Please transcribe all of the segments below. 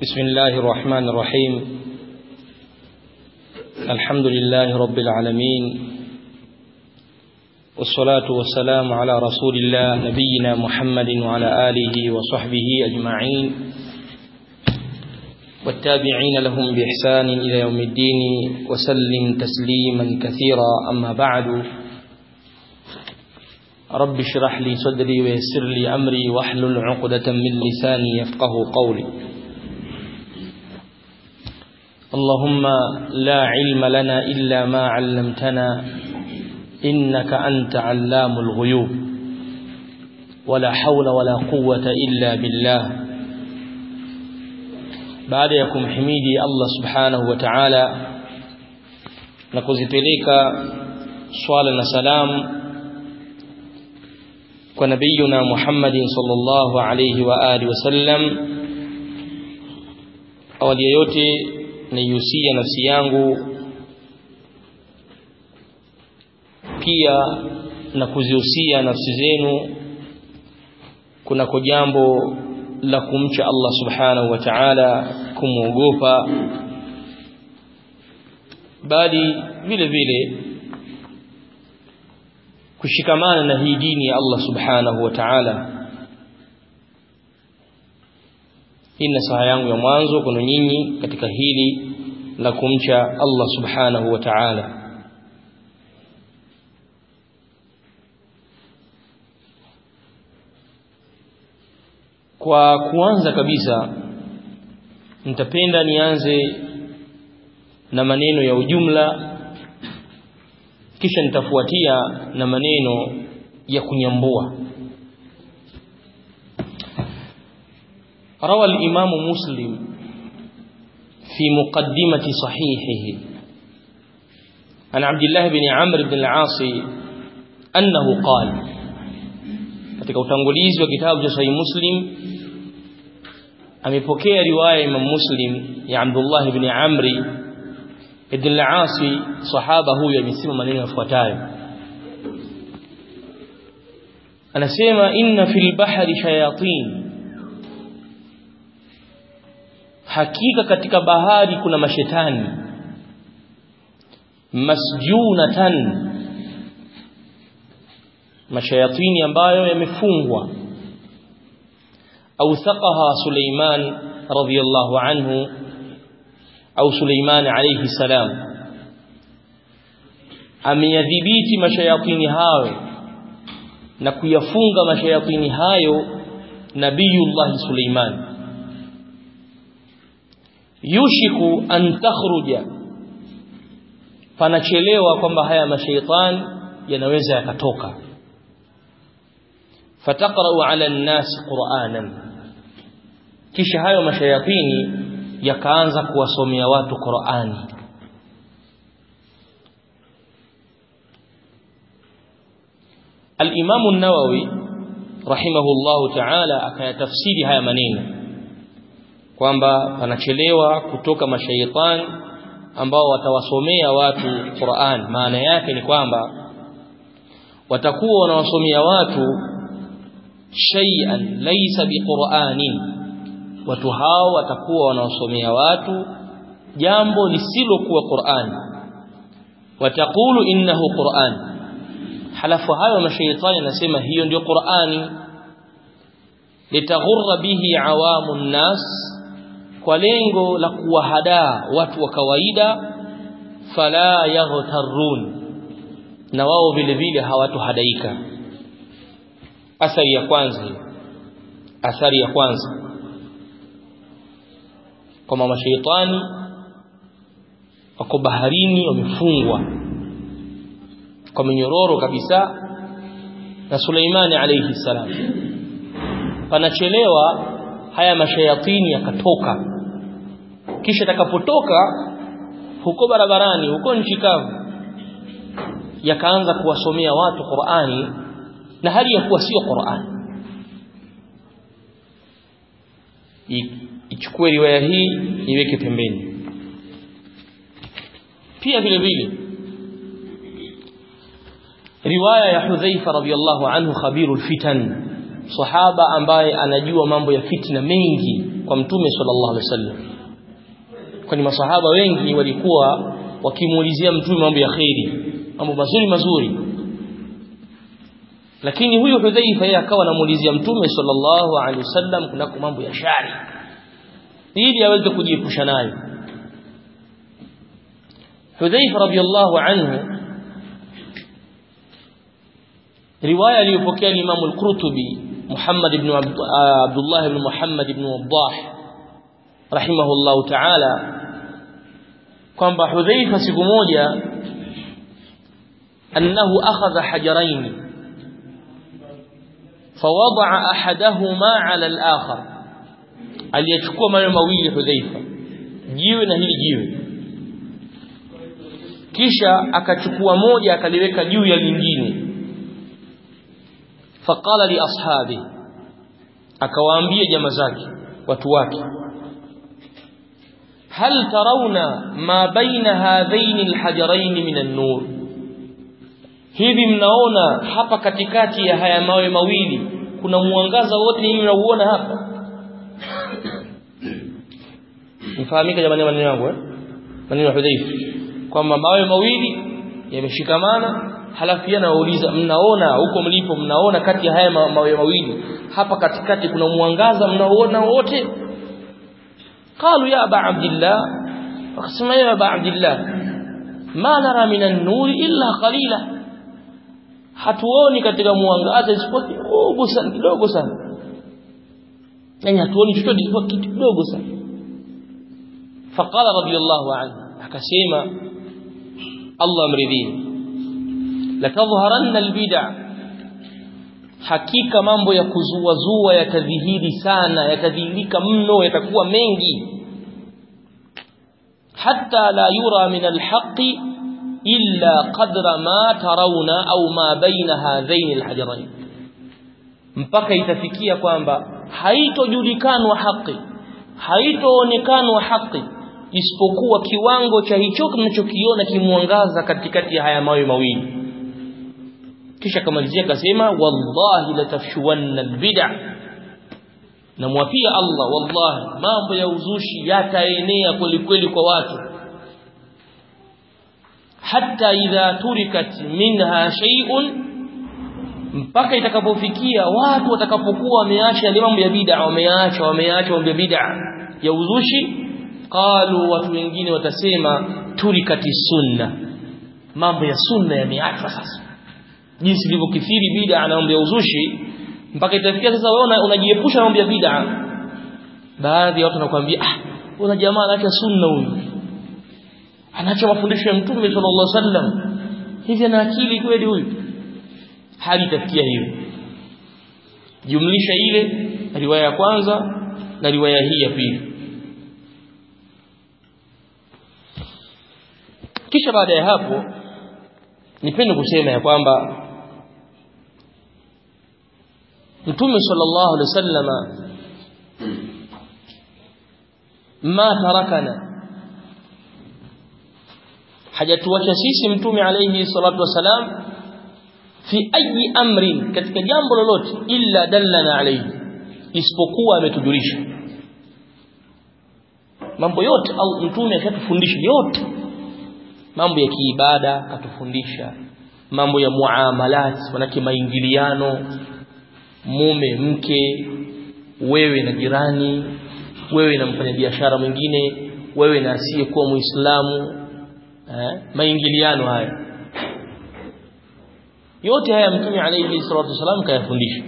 بسم الله الرحمن الرحيم الحمد لله رب العالمين والصلاة والسلام على رسول الله نبينا محمد وعلى آله وصحبه أجمعين والتابعين لهم بإحسان إلى يوم الدين وسلم تسليما كثيرا أما بعد رب اشرح لي صدري ويسر لي أمري واحلل عقدة من لساني يفقه قولي اللهم لا علم لنا إلا ما علمتنا إنك أنت علام الغيوب ولا حول ولا قوة إلا بالله بعد يكم حميدي الله سبحانه وتعالى نكوزipeleka swala na salam kwa nabiyuna Muhammadin sallallahu alayhi wa alihi wasallam awali yote naihusia nafsi yangu pia na kuzihusia nafsi zenu kunako jambo la kumcha Allah subhanahu wa ta'ala kumwogopa bali vile vile kushikamana na hii dini ya Allah subhanahu wa ta'ala hii nasaha yangu ya mwanzo kwenu nyinyi katika hili la kumcha Allah subhanahu wa ta'ala kwa kuanza kabisa nitapenda nianze na maneno ya ujumla kisha nitafuatia na maneno ya kunyambua روى الإمام مسلم في مقدمة صحيحه عن عبد الله بن عمرو بن العاص أنه قال katika utangulizi wa kitabu cha Sahih Muslim amepokea riwaya Imam Muslim ya Abdullah ibn Amri ibn al-As sahaba huyo amesema maneno yafuatayo anasema inna fil bahri shayatin hakika katika bahari kuna mashetani masjunatan mashayatini ambayo yamefungwa au thaqaha Suleiman radhiyallahu anhu au Suleiman alayhi salam ameyadhibiti mashayatini hayo na kuyafunga mashayatini hayo nabiyullah Suleiman yushiku an takhruja panachelewa kwamba haya mashaitani yanaweza yakatoka fataqra'u 'ala an-nas qur'anan kisha hayo mashayatini yakaanza kuwasomea watu Qur'ani Al-Imam an-Nawawi rahimahullahu ta'ala akayatafsiri haya maneno kwamba panachelewa kutoka mashaitani ambao watawasomea watu Qur'an maana yake ni kwamba watakuwa wanawasomea watu shay'an laysa biqur'anin watu hao watakuwa wanawasomea watu jambo lisilokuwa Qur'an watakulu innahu Qur'an halafu hayo mashaitani nasema hiyo ndio Qur'ani litaghurra bihi awamun nas kwa lengo la kuwahadaa watu wa kawaida fala yaghtarun na wao vile vile hawatohadaika athari ya kwanza athari ya kwanza kama mashaitani wako baharini wamefungwa kwa minyororo kabisa na Suleimani alayhi salam panachelewa haya mashayatini yakatoka kisha takapotoka huko barabarani huko nchi kavu yakaanza kuwasomea watu Qur'ani na hali ya kuwa sio Qur'ani ichukue riwaya hii iweke pembeni pia vile vile riwaya ya Hudhaifa radhiyallahu anhu khabirul fitan sahaba ambaye anajua mambo ya fitna mengi kwa mtume sallallahu alaihi wasallam kwani masahaba wengi walikuwa wakimuulizia mtume mambo ya khairi mambo mazuri mazuri lakini huyo Hudhaifa yeye akawa anamuulizia mtume sallallahu alaihi wasallam kunako mambo ya shari ili aweze kujiepusha nayo Hudhaifa radiyallahu anhu riwaya aliyopokea Imam al-Qurtubi Muhammad ibn Abdullah ibn Muhammad ibn Waddah rahimahullahu ta'ala kwamba Hudhaifa siku moja annahu akhadha hajarain فوضع احدهما على الاخر aliyechukua mawe mawili Hudhaifa jiwe na hili jiwe kisha akachukua moja akaliweka juu ya lingine faqala li ashabi akawaambia jamaa zake watu wake hal tarawna ma baina hadhain alhajarain min an-nur hivi mnaona hapa katikati ya haya mawe mawili kuna mwangaza wote hivi mnauona hapa nifahamika jamani maneno yangu eh maneno ya Hudhaifa kwamba mawe mawili yameshikamana halafu yana wauliza mnaona huko mlipo mnaona kati ya haya mawe mawili hapa katikati kuna mwangaza mnaoona wote qalu ya aba abdillah wakasema ya aba abdillah ma nara minan nuri illa qalila hatuoni katika mwangaza isipokuwa kidogo sana kidogo sana yani hatuoni chochote isipokuwa kitu kidogo sana faqala radiyallahu anhu akasema Allah mridhini latadhharanna albid'a hakika mambo ya kuzua zua yatadhihiri sana yatadhihirika mno yatakuwa mengi hatta la yura min alhaqi illa qadra ma tarawna au ma baina hadhain alhajarain mpaka itafikia kwamba haitojulikanwa haki haitoonekanwa haki isipokuwa kiwango cha hicho mnachokiona kimwangaza katikati ya haya mawe mawili kisha kamalizia akasema wallahi latafshuwanna albid'a namwapia Allah wallahi mambo ya uzushi yataenea kweli kweli kwa watu hatta idha turikat minha shay'un mpaka itakapofikia watu watakapokuwa wameacha yale mambo ya bid'a wameacha wameacha mambo ya bid'a ya uzushi qalu watu wengine watasema turikati sunna mambo ya sunna yameachwa sasa jinsi ilivyokithiri bid'a na mambo ya uzushi mpaka itafikia sasa wewe unajiepusha na mambo ya bid'a baadhi ya watu wanakuambia ah una jamaa anaacha sunna huyu anaacha mafundisho ya mtume sallallahu alaihi wasallam hivi ana akili kweli huyu hali itafikia hiyo jumlisha ile riwaya ya kwanza na riwaya hii ya pili kisha baada ya hapo nipende kusema ya kwamba Mtume sallallahu alaihi wasallama ma tarakana hajatuacha sisi mtume alayhi salatu wasalam fi ayi amrin katika jambo lolote illa dallana alayhi isipokuwa ametujulisha mambo yote au mtume ashatufundisha yote mambo ya kiibada katufundisha mambo ya muamalat manake maingiliano mume mke wewe na jirani wewe na mfanyabiashara mwingine wewe na asiyekuwa muislamu eh, maingiliano haya yote haya mtume alayhi salatu wasalam kayafundisha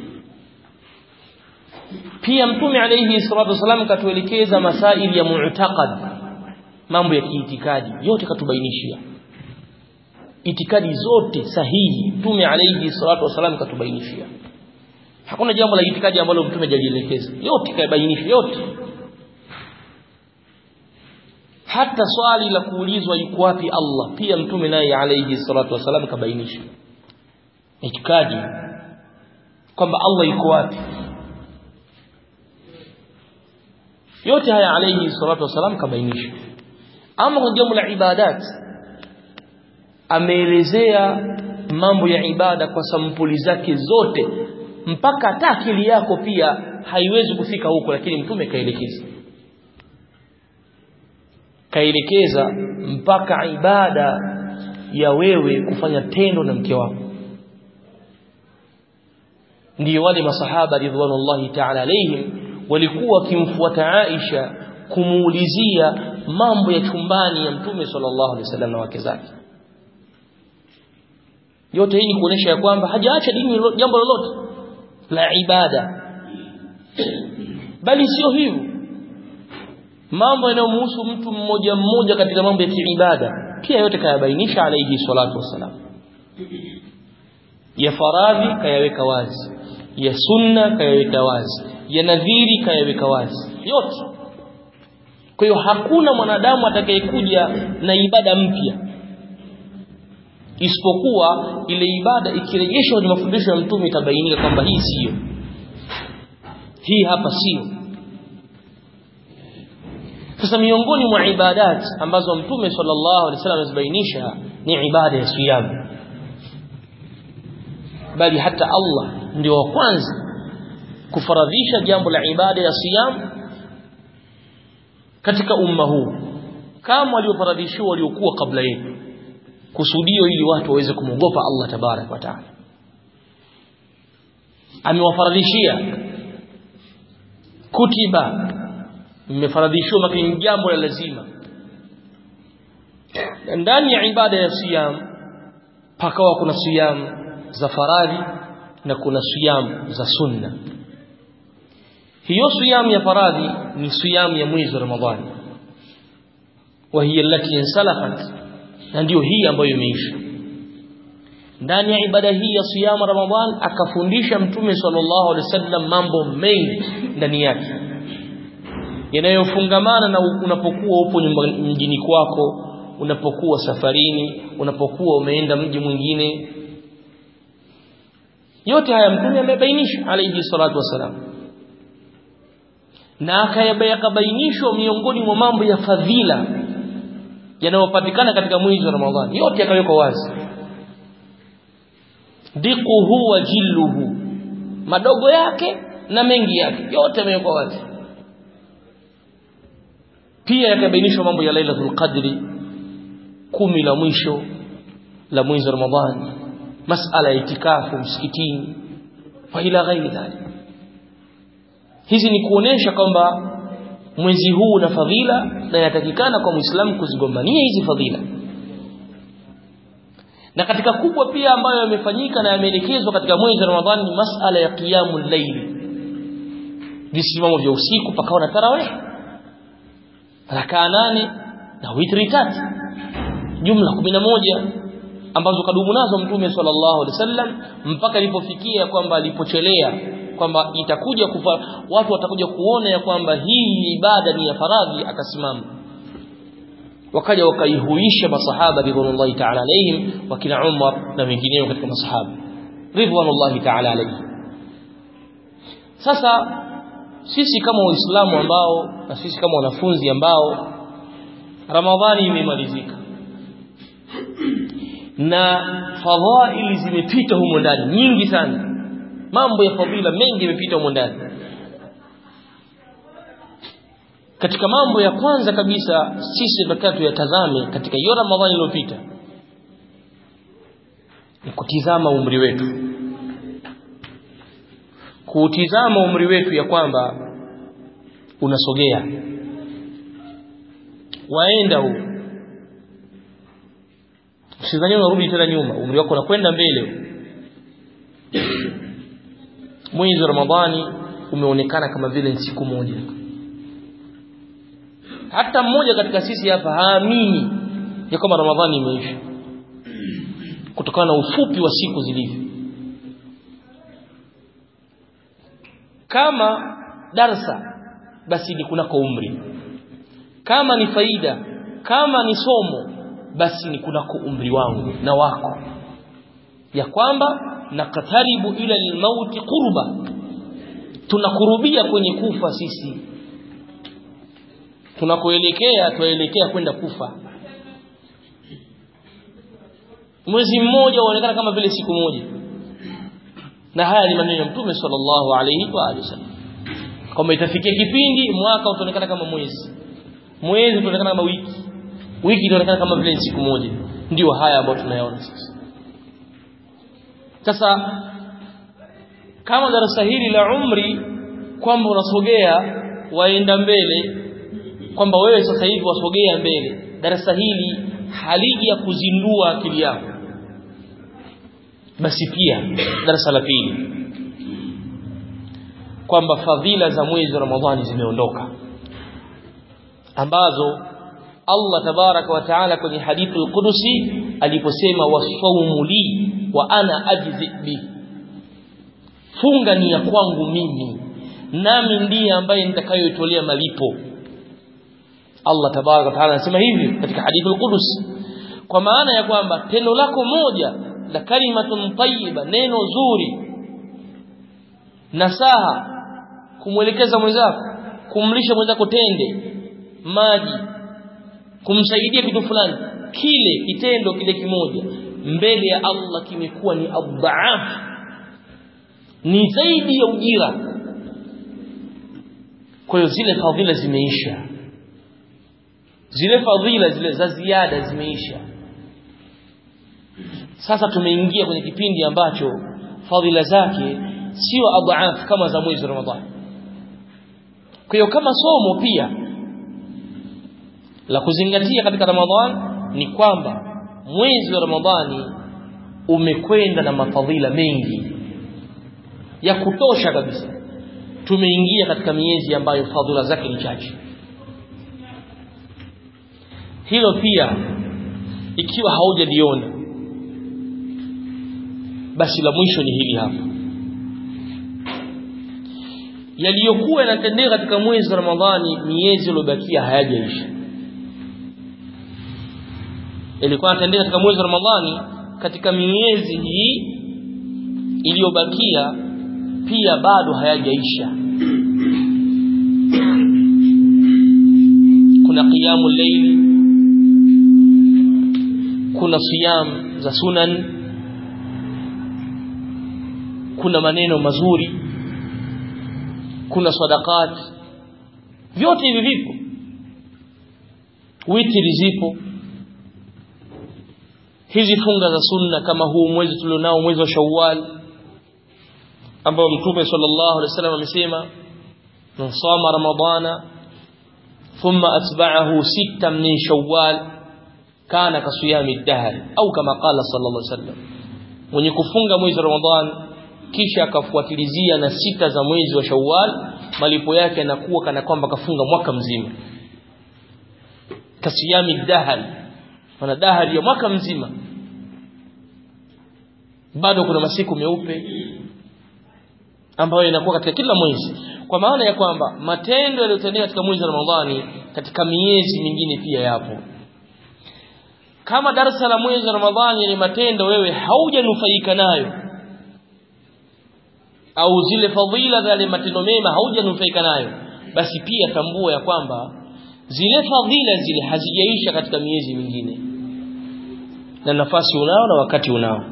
pia mtume alayhi salatu wasalam katuelekeza masaili ya mu'taqad mambo ya kiitikadi yote katubainishia itikadi zote sahihi mtume alayhi salatu wasalam katubainishia hakuna jambo la itikadi ambalo mtume hajalielekeza yote kayabainisha yote hata swali la kuulizwa yuko wapi Allah pia mtume naye alayhi salatu wasalam kabainisha itikadi kwamba Allah yuko wapi yote haya alayhi salatu wasalam kabainisha ama kwa jambo la ibadat ameelezea mambo ya ibada kwa sampuli zake zote mpaka hata akili yako pia haiwezi kufika huko lakini mtume kaelekeza kaelekeza mpaka ibada ya wewe kufanya tendo na mke wako ndio wale masahaba ridwanullahi ta'ala alaihim walikuwa wakimfuata Aisha kumuulizia mambo ya chumbani ya mtume sallallahu alaihi wasallam na wake zake yote hii ni kuonesha ya kwamba hajaacha dini jambo lolote la ibada bali sio hivyo mambo yanayomhusu mtu mmoja mmoja katika mambo ya kiibada pia yote kayabainisha alayhi salatu wassalam ya faradhi kayaweka wazi ya sunna kayaweka wazi ya nadhiri kayaweka wazi yote kwa hiyo hakuna mwanadamu atakayekuja na ibada mpya isipokuwa ile ibada ikirejeshwa kwenye mafundisho ya mtume itabainika kwamba hii siyo hii hapa sio sasa miongoni mwa ibadat ambazo mtume sallallahu alaihi wasallam amezibainisha ni ibada ya siyam bali hata Allah ndio wa kwanza kufaradhisha jambo la ibada ya siyam katika umma huu kama waliofaradhishiwa waliokuwa kabla yetu kusudio ili watu waweze kumwogopa Allah tabarak wa taala amewafaradhishia kutiba mmefaradhishiwa makini jambo la lazima ndani ya ibada ya siyam pakawa kuna siyam za faradhi na kuna siyam za sunna hiyo siyam ya faradhi ni siyam ya mwezi wa ramadhani wa hiya allati insalafat na ndio hii ambayo imeisha ndani ya ibada hii ya siyam ramadhan akafundisha mtume sallallahu alaihi wasallam mambo mengi ndani yake yanayofungamana na unapokuwa upo mjini kwako unapokuwa safarini unapokuwa umeenda mji mwingine yote haya mtume amebainisha alayhi salatu wasalam na akayabainishwa miongoni mwa mambo ya fadhila yanayopatikana katika mwezi wa Ramadhani yote yakawekwa wazi diquhu wa jilluhu madogo yake na mengi yake yote yamewekwa wazi pia yakabainishwa mambo ya Lailatul Qadri kumi la mwisho la mwezi wa Ramadhani masala ya itikafu msikitini wa ila ghairi dhalik hizi ni kuonesha kwamba mwezi huu una fadhila na yatakikana kwa Muislamu kuzigombania hizi fadhila na katika kubwa pia ambayo yamefanyika na yameelekezwa katika mwezi wa Ramadhani ni masala ya qiyamul layl visimamo vya usiku pakawa na tarawih rakaa nane na witri tatu jumla moja ambazo kadumu nazo mtume sallallahu alaihi wasallam mpaka ilipofikia kwamba alipochelea kwamba itakuja kufa, watu watakuja kuona ya kwamba hii ibada ni ya faradhi akasimama wakaja wakaihuisha masahaba ridwanullahi ta'ala alayhim wakina Umar na wengineo katika masahaba ridwanullahi ta'ala alayhim sasa sisi kama waislamu ambao na sisi kama wanafunzi ambao ramadhani imemalizika na fadhaili zimepita humo ndani nyingi sana mambo ya fadhila mengi yamepita humo ndani katika mambo ya kwanza kabisa sisi tunataka tuyatazame katika hiyo ramadhani iliyopita ni kutizama umri wetu kuutizama umri wetu ya kwamba unasogea waenda huu usidhani unarudi tena nyuma umri wako unakwenda mbele mwezi wa ramadhani umeonekana kama vile ni siku moja hata mmoja katika sisi hapa haamini ya kwamba ramadhani imeisha kutokana na ufupi wa siku zilivyo kama darsa basi ni kunako umri kama ni faida kama ni somo basi ni kunako umri wangu na wako ya kwamba nakataribu ila almauti qurba tunakurubia kwenye kufa sisi tunakoelekea tuelekea kwenda kufa mwezi mmoja unaonekana kama vile siku moja na haya ni maneno ya mtume sallallahu alayhi wa alihi wasallam kwamba itafikia kipindi mwaka utaonekana kama mwezi mwezi utaonekana kama wiki wiki itaonekana kama vile siku moja ndio haya ambayo tunayaona sasa sasa kama darasa hili la umri kwamba unasogea waenda mbele kwamba wewe sasa hivi wasogea mbele darasa hili haliji ya kuzindua akili yako basi pia darasa la pili kwamba fadhila za mwezi wa Ramadhani zimeondoka ambazo Allah tabaraka wa taala kwenye hadithi al-Qudusi aliposema wasawmu li wa ana ajzi bi funga ni ya kwangu mimi nami ndiye ambaye nitakayoitolea malipo Allah tabaraka wa taala anasema hivi katika hadithi al-Qudusi kwa maana ya kwamba tendo lako moja la kalimatun tayyiba neno zuri nasaha kumwelekeza mwenzako kumlisha mwenzako tende maji kumsaidia kitu fulani kile kitendo kile kimoja mbele ya Allah kimekuwa ni adhaaf ni zaidi ya ujira kwa hiyo zile fadhila zimeisha zile fadhila zile za ziada zimeisha sasa tumeingia kwenye kipindi ambacho fadhila zake sio adhaaf kama za mwezi Ramadhani kwa hiyo kama somo pia la kuzingatia katika Ramadhani ni kwamba mwezi wa Ramadhani umekwenda na mafadhila mengi ya kutosha kabisa tumeingia katika miezi ambayo fadhila zake ni chache hilo pia ikiwa haujaliona basi la mwisho ni hili hapa yaliyokuwa yanatendeka katika mwezi wa Ramadhani miezi iliyobakia hayajaisha ilikuwa yanatendeka katika mwezi wa Ramadhani katika miezi hii iliyobakia pia bado hayajaisha kuna qiyamu layli kuna siyam za sunan kuna maneno mazuri kuna sadaqat vyote hivi vipo witri zipo hizi funga za sunna kama huu mwezi tulionao mwezi wa Shawwal ambao mtume sallallahu alaihi wasallam amesema man sama ramadana thumma atba'ahu sittan min shawwal kana kasiyami dahr au kama qala sallallahu alaihi wasallam mwenye kufunga mwezi wa ramadhan kisha akafuatilizia na sita za mwezi wa shawwal malipo yake yanakuwa kana kwamba kafunga mwaka mzima kasiyami dahr wana dahari ya mwaka mzima bado kuna masiku meupe ambayo inakuwa katika kila mwezi kwa maana ya kwamba matendo yaliyotendeka katika mwezi wa Ramadhani katika miezi mingine pia yapo kama darasa la mwezi wa Ramadhani ni matendo wewe haujanufaika nayo au zile fadhila za yale matendo mema haujanufaika nayo basi pia tambua ya kwamba zile fadhila zile hazijaisha katika miezi mingine na nafasi unao na wakati unao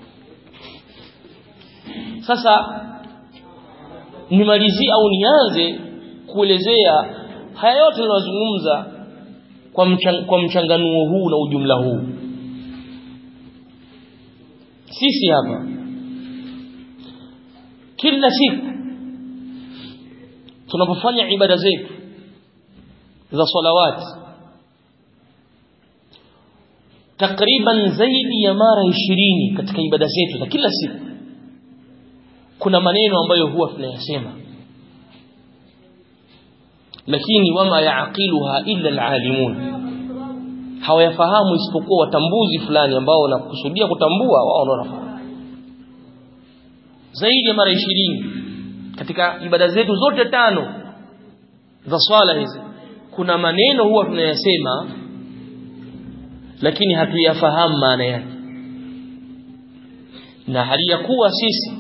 sasa nimalizie au nianze kuelezea haya yote tunayozungumza kwa mchang, kwa mchanganuo huu na ujumla huu sisi hapa kila siku tunapofanya ibada zetu za salawati takriban zaidi ya mara ishirini katika ibada zetu za kila siku kuna maneno ambayo huwa tunayasema lakini wama yaaqiluha illa alalimun hawayafahamu isipokuwa watambuzi fulani ambao wanakusudia kutambua wao wanafahamu zaidi ya mara ishirini katika ibada zetu zote tano za swala hizi kuna maneno huwa tunayasema lakini hatuyafahamu maana yake na hali ya kuwa sisi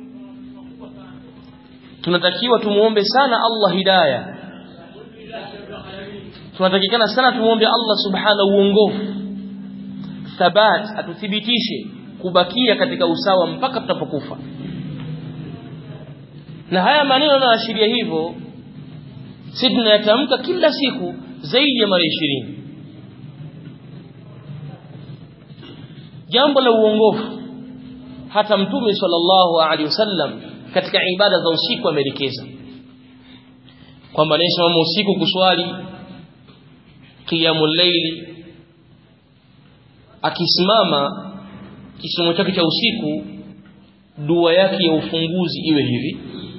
tunatakiwa tumuombe sana Allah hidayah tunatakikana sana tumuombe Allah subhanahu uongofu thabat atuthibitishe kubakia katika usawa mpaka tutapokufa na haya maneno yanaashiria hivyo sisi tunayatamka kila siku zaidi ya mara 20 jambo la uongofu hata mtume sallallahu alaihi wasallam katika ibada za usiku ameelekeza kwamba anayesimama usiku kuswali qiyamul layli akisimama kisomo chake cha usiku dua yake ya ufunguzi iwe hivi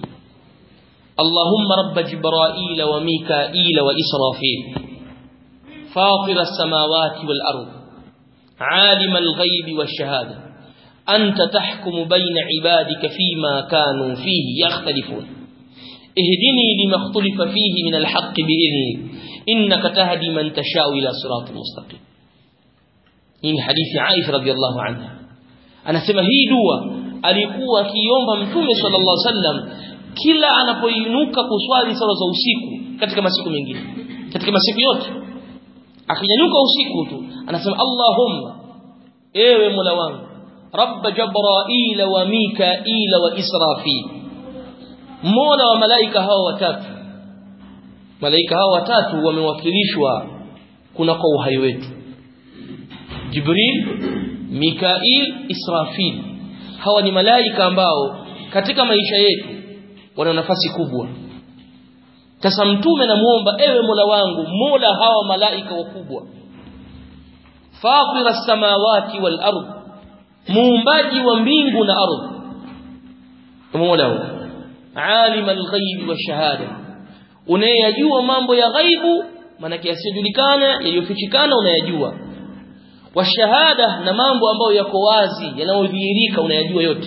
اللهم رب جبرائيل وميكائيل وإسرافيل فاطر السماوات والأرض عالم الغيب والشهادة أنت تحكم بين عبادك فيما كانوا فيه يختلفون اهدني لما اختلف فيه من الحق بإذنك إنك تهدي من تشاء إلى صراط مستقيم إن حديث عائشة رضي الله عنها أنا سمى هي دوا alikuwa akiomba mtume sallallahu alaihi wasallam kila anapoinuka kuswali sala za usiku katika masiku mengine katika masiku yote akinyanyuka usiku tu anasema Allahumma ewe Mola wangu rabb jabrail wa mikail wa israfil Mola wa malaika hao watatu malaika hao watatu wamewakilishwa kuna kwa uhai wetu Jibril Mikail Israfil hawa ni malaika ambao katika maisha yetu wana nafasi kubwa sasa mtume namuomba ewe Mola wangu Mola hawa malaika wakubwa fatira samawati wal ard muumbaji wa mbingu na ardhi Mola huyo alim al-ghaib wa shahada unayajua mambo ya ghaibu maana yasiyojulikana yaliyofichikana unayajua wa shahada na mambo ambayo yako wazi yanayodhihirika unayajua yote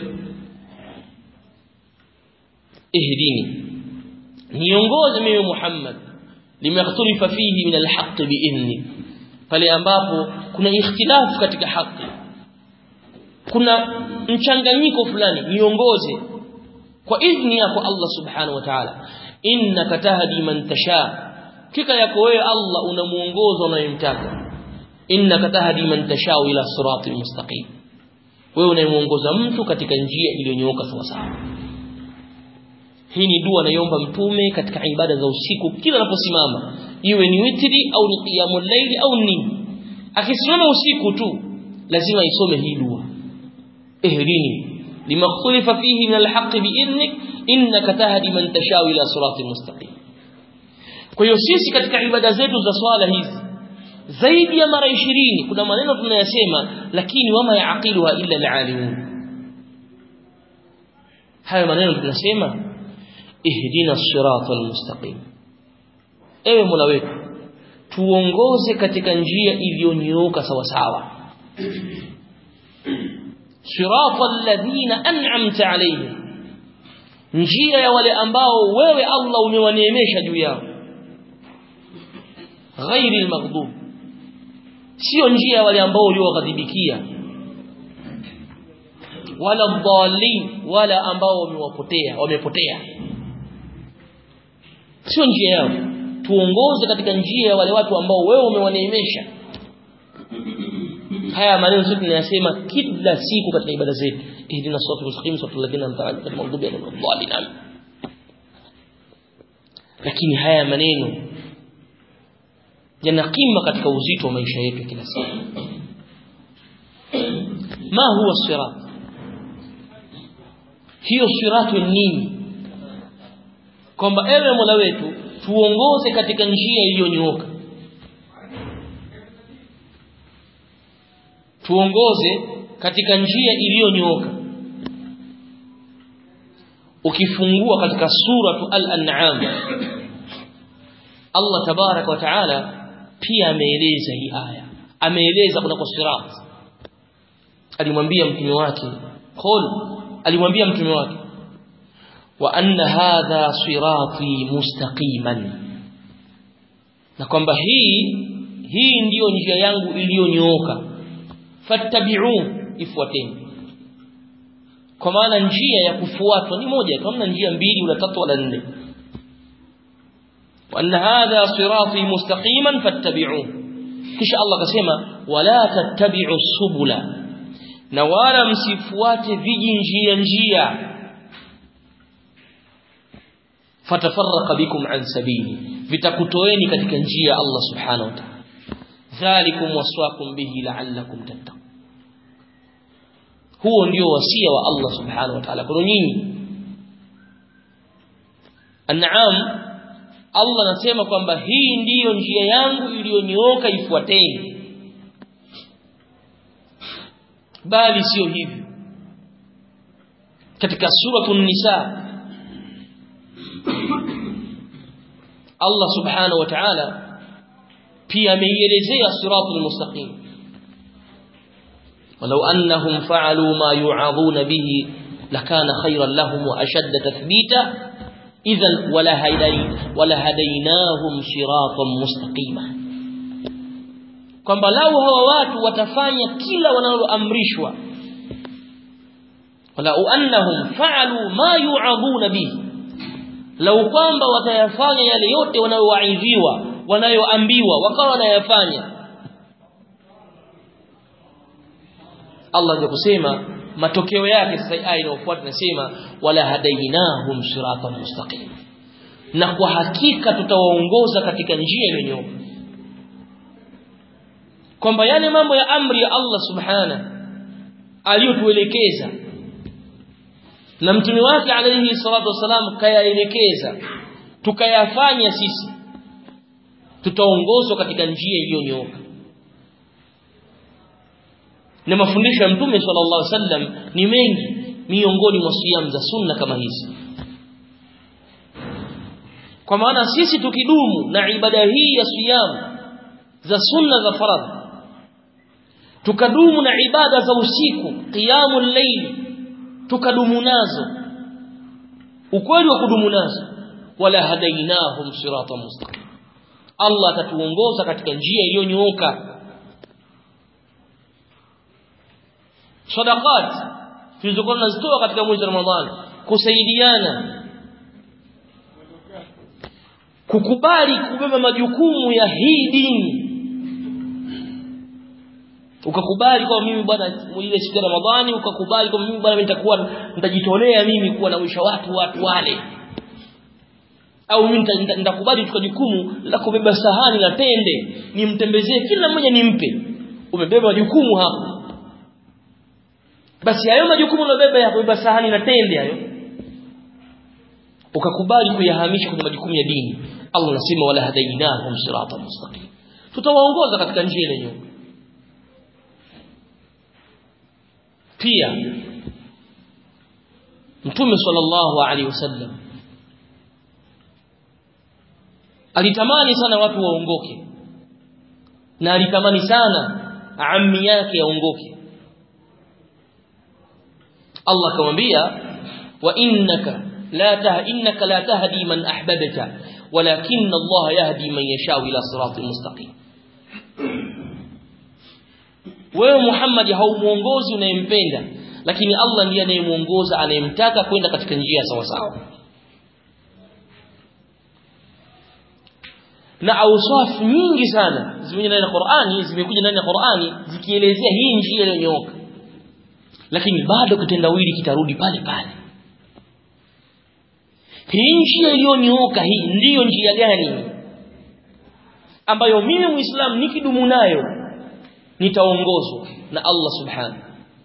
ihdini niongoze mimi Muhammad limakhtalifa fihi min alhaq biidhni pale ambapo kuna ikhtilafu katika haki kuna mchanganyiko fulani niongoze kwa idhni yako Allah subhanahu wa ta'ala innaka tahdi man tasha kika yako wewe Allah unamuongoza unayemtaka innaka tahdi man tasha ila siratil mustaqim wewe unayemuongoza mtu katika njia iliyonyooka sawa sawa hii ni dua naiomba mtume katika ibada za usiku kila anaposimama iwe ni witri au ni qiyamul layli au nini akisimama usiku tu lazima isome hii dua ihdini lima ikhtalafa fihi min alhaq biidhnik innaka tahdi man tashaa ila siratin mustaqim kwa hiyo sisi katika ibada zetu za swala hizi zaidi ya mara 20 kuna maneno tunayasema lakini wama yaaqiluha illa alalimun hayo maneno tunasema ihdina sirata almustaqim ewe mola wetu tuongoze katika njia iliyonyooka sawa sawa sirata alladhina an'amta alayhim njia ya wale ambao wewe Allah umewaneemesha juu yao ghairi almaghdub sio njia ya wale ambao ulioghadhibikia wala dhalin wala ambao wamewapotea wamepotea sio njia yao tuongoze katika njia ya wale watu ambao wewe umewaneemesha haya maneno sisi tunayasema kila siku katika ibada zetu ihdina siratal mustaqim siratal ladina an'amta alaihim maghdubi alaihim waladdallin lakini haya maneno yana kima katika uzito wa maisha yetu kila siku ma huwa sirat hiyo siratu nini kwamba ewe Mola wetu tuongoze katika njia iliyonyooka tuongoze katika njia iliyonyooka ukifungua katika suratu al-an'am Allah tabarak wa taala pia ameeleza hii aya ameeleza kuna sirat alimwambia mtume wake qul alimwambia mtume wake wa anna hadha sirati mustaqiman na kwamba hii hii ndiyo njia yangu iliyonyooka fattabi'u ifuateni kwa maana njia ya kufuatwa ni moja tu hamna njia mbili wala tatu wala nne wa anna hadha sirati mustaqiman fattabi'u kisha Allah akasema wala tattabi'u subula na wala msifuate viji njia njia fatafarraqa bikum an sabili vitakutoeni katika njia ya Allah subhanahu wa ta'ala dhalikum waswaqum bihi la'allakum tattaqun huo ndio wasia wa Allah subhanahu wa ta'ala kwa nyinyi An'am Allah anasema kwamba hii ndiyo njia yangu iliyonyooka ifuateni bali sio hivyo katika suratul nisa Allah subhanahu wa ta'ala pia ameielezea siratul mustaqim ولو أنهم فعلوا ما يوعظون به لكان خيرا لهم وأشد تثبيتا إذا ولهديناهم صراطا مستقيما kwamba lau hawa watu watafanya kila wanaloamrishwa walau annahum fa'alu ma yu'aduna bihi lau kwamba watayafanya yale yote wanayowaidhiwa wanayoambiwa wakawa wanayafanya Allah ndio kusema matokeo yake sasa aya inayofuata nasema wala hadainahum siratan mustaqim na kwa hakika tutawaongoza katika njia iliyonyooka kwamba yale mambo ya amri ya Allah subhana aliyotuelekeza na mtume wake alayhi salatu wasalam kayaelekeza tukayafanya sisi tutaongozwa katika njia iliyonyooka na mafundisho ya mtume sallallahu alaihi wasallam ni mengi miongoni mwa siyam za sunna kama hizi kwa maana sisi tukidumu na ibada hii ya siyam za sunna za faradhi tukadumu na ibada za usiku qiyamul layl tukadumu nazo ukweli wa kudumu nazo wala hadainahum siratan mustaqim Allah atatuongoza katika njia iliyonyooka sadaqat tulizokuwa tunazitoa katika mwezi wa Ramadhani kusaidiana kukubali kubeba majukumu ya hii dini ukakubali kwa mimi bwana ile siku ya Ramadhani ukakubali kwa mimi bwana nitakuwa nitajitolea mimi kuwa nawisha watu watu wale au mimi nitakubali kuchukua jukumu la kubeba sahani la tende nimtembezee kila mmoja nimpe umebeba jukumu hapo basi hayo majukumu unayobeba ya kubeba sahani na tende hayo ukakubali kuyahamisha kwenye majukumu ya dini Allah anasema wala hadainahum siratan mustaqim tutawaongoza katika njia ile nyooka pia mtume sallallahu alaihi wasallam alitamani sana watu waongoke na alitamani sana ammi yake aongoke Allah akamwambia wa innaka la tah innaka la tahdi man ahbabta walakin Allah yahdi man yasha ila siratin mustaqim wewe Muhammad haumuongozi unayempenda lakini Allah ndiye anayemuongoza anayemtaka kwenda katika njia sawa sawa na ausaf nyingi sana zimekuja ndani ya Qur'ani zimekuja ndani ya Qur'ani zikielezea hii njia iliyonyooka lakini bado kitendawili kitarudi pale pale hii njia iliyonyooka hii ndiyo njia gani ambayo mimi muislamu nikidumu nayo nitaongozwa na Allah subhanahu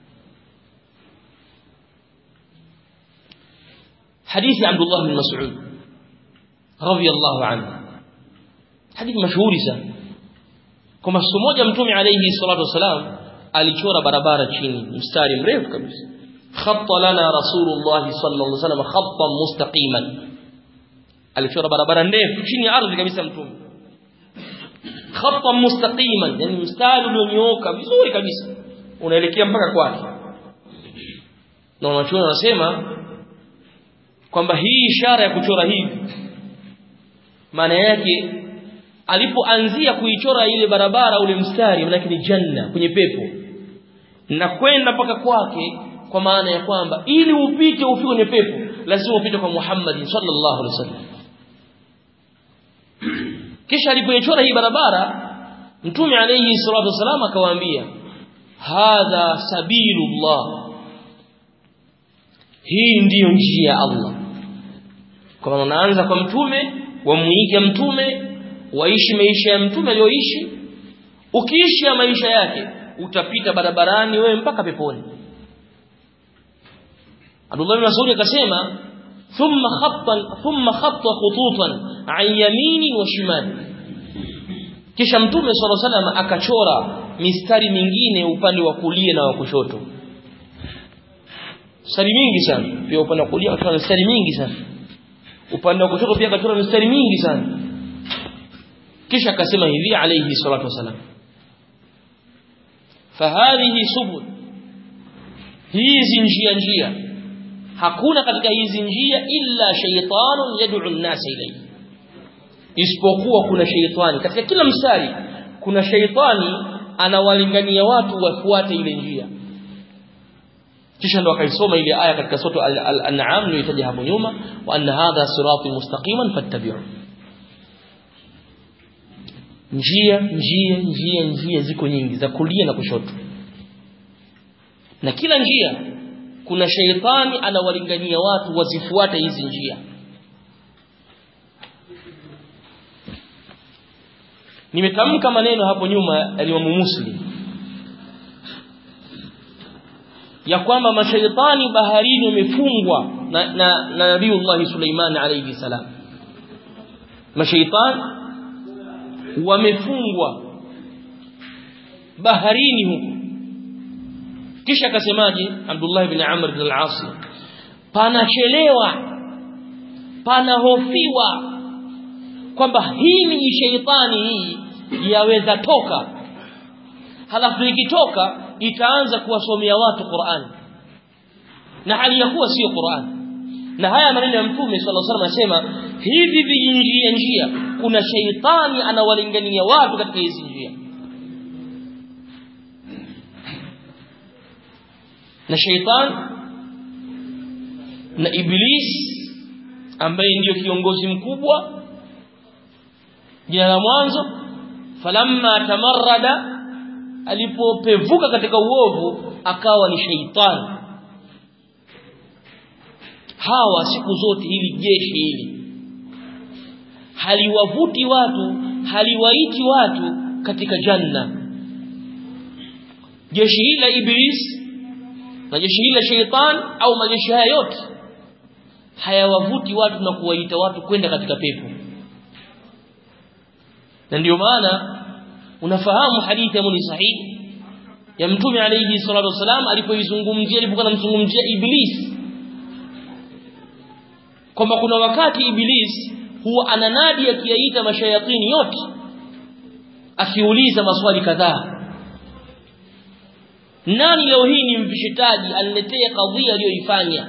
hadithi Abdullah bin Mas'ud radiyallahu anhu hadithi mashuhuri sana kwa siku moja mtume alayhi salatu wasalam alichora barabara chini mstari mrefu kabisa khatta lana rasulullah sallallahu alaihi wasallam khattan mustaqiman alichora barabara ndefu chini ya ardhi kabisa mtume khattan mustaqiman yani mstari ulionyooka vizuri kabisa unaelekea mpaka kwake na wanachuoni wanasema kwamba hii ishara ya kuchora hivi maana yake alipoanzia kuichora ile barabara ule mstari maana ni janna kwenye pepo na kwenda mpaka kwake kwa maana ya kwamba ili upite ufike kwenye pepo lazima upite kwa Muhammad sallallahu alaihi wasallam kisha alipoichora hii barabara mtume alayhi salatu wasallam akawaambia hadha sabilullah hii ndiyo njia ya Allah kwa maana unaanza kwa mtume wamuiga mtume waishi maisha ya mtume aliyoishi ukiishi ya maisha yake utapita barabarani wewe mpaka peponi Abdullah bin Mas'ud akasema thumma khatta thumma khatta khututan an yamini wa shimali kisha mtume sallallahu alaihi wasallam akachora mistari mingine upande wa kulia na wa kushoto mistari mingi sana pia upande wa kulia akachora mistari mingi sana upande wa kushoto pia akachora mistari mingi sana kisha akasema hivi alayhi salatu wasalam fahadhihi subul hizi njia njia hakuna katika hizi njia illa shaytanun yad'u an-nasa ilayhi isipokuwa kuna shaytani katika kila mstari kuna shaytani anawalingania watu wafuate ile njia kisha ndo akaisoma ile aya katika sura al-an'am niliyotaja hapo nyuma wa anna hadha sirati mustaqiman fattabi'u njia njia njia njia ziko nyingi za kulia na kushoto na kila njia kuna sheitani anawalingania watu wazifuate hizi njia nimetamka maneno hapo nyuma ya Muslim ya kwamba mashaitani baharini wamefungwa na, na, na Nabiiullah Suleiman alayhi salam mashaitani wamefungwa baharini huko kisha akasemaje Abdullah ibn Amr ibn al-As panachelewa panahofiwa kwamba hii ni sheitani hii yaweza toka halafu ikitoka itaanza kuwasomea watu Qur'an na hali ya kuwa sio Qur'an na haya maneno ya mtume sallallahu alaihi wasallam anasema hivi vijinjia njia kuna sheitani anawalingania watu katika hizi njia na sheitan na iblis ambaye ndiyo kiongozi mkubwa jina la mwanzo falamma tamarrada alipopevuka katika uovu akawa ni sheitani hawa siku zote hili jeshi hili haliwavuti watu haliwaiti watu katika janna jeshi hili la iblis na jeshi hili la sheitan au majeshi haya yote hayawavuti watu na kuwaita watu kwenda katika pepo na ndio maana unafahamu hadithi ya ni sahihi ya mtume alayhi salatu wasalam alipoizungumzia alipokuwa anamzungumzia iblis kwamba kuna wakati iblis huwa ananadi akiyaita mashayatini yote akiuliza maswali kadhaa nani leo hii ni mvishitaji aniletee kadhia aliyoifanya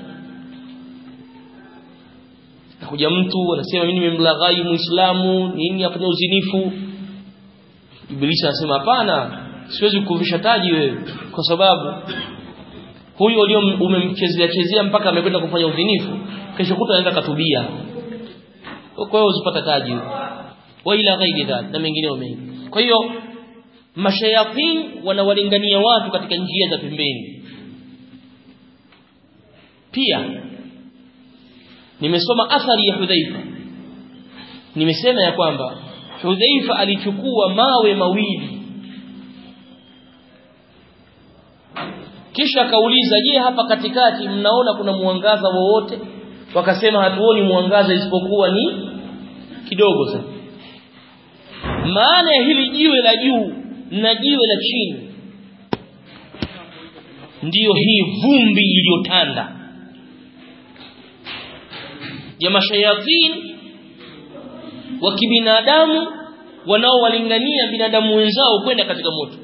nakuja mtu anasema mimi nimemlaghai muislamu nini afanya uzinifu ibilisi anasema hapana siwezi kukuvisha taji wewe kwa sababu huyu ulio umemchezea chezea mpaka amekwenda kufanya udhinifu kesho kuta anaenda katubia kwa hiyo uzipata taji wa ila ghairi dhalik na mengineo mengi kwa hiyo mashayatin wanawalingania watu katika njia za pembeni pia nimesoma athari ya Hudhaifa nimesema ya kwamba Hudhaifa alichukua mawe mawili kisha akauliza je hapa katikati mnaona kuna mwangaza wowote wakasema hatuoni mwangaza isipokuwa ni kidogo sana maana ya hili jiwe la juu na jiwe la chini ndiyo hii vumbi iliyotanda ya mashayatin wa kibinadamu wanaowalingania binadamu wenzao kwenda katika moto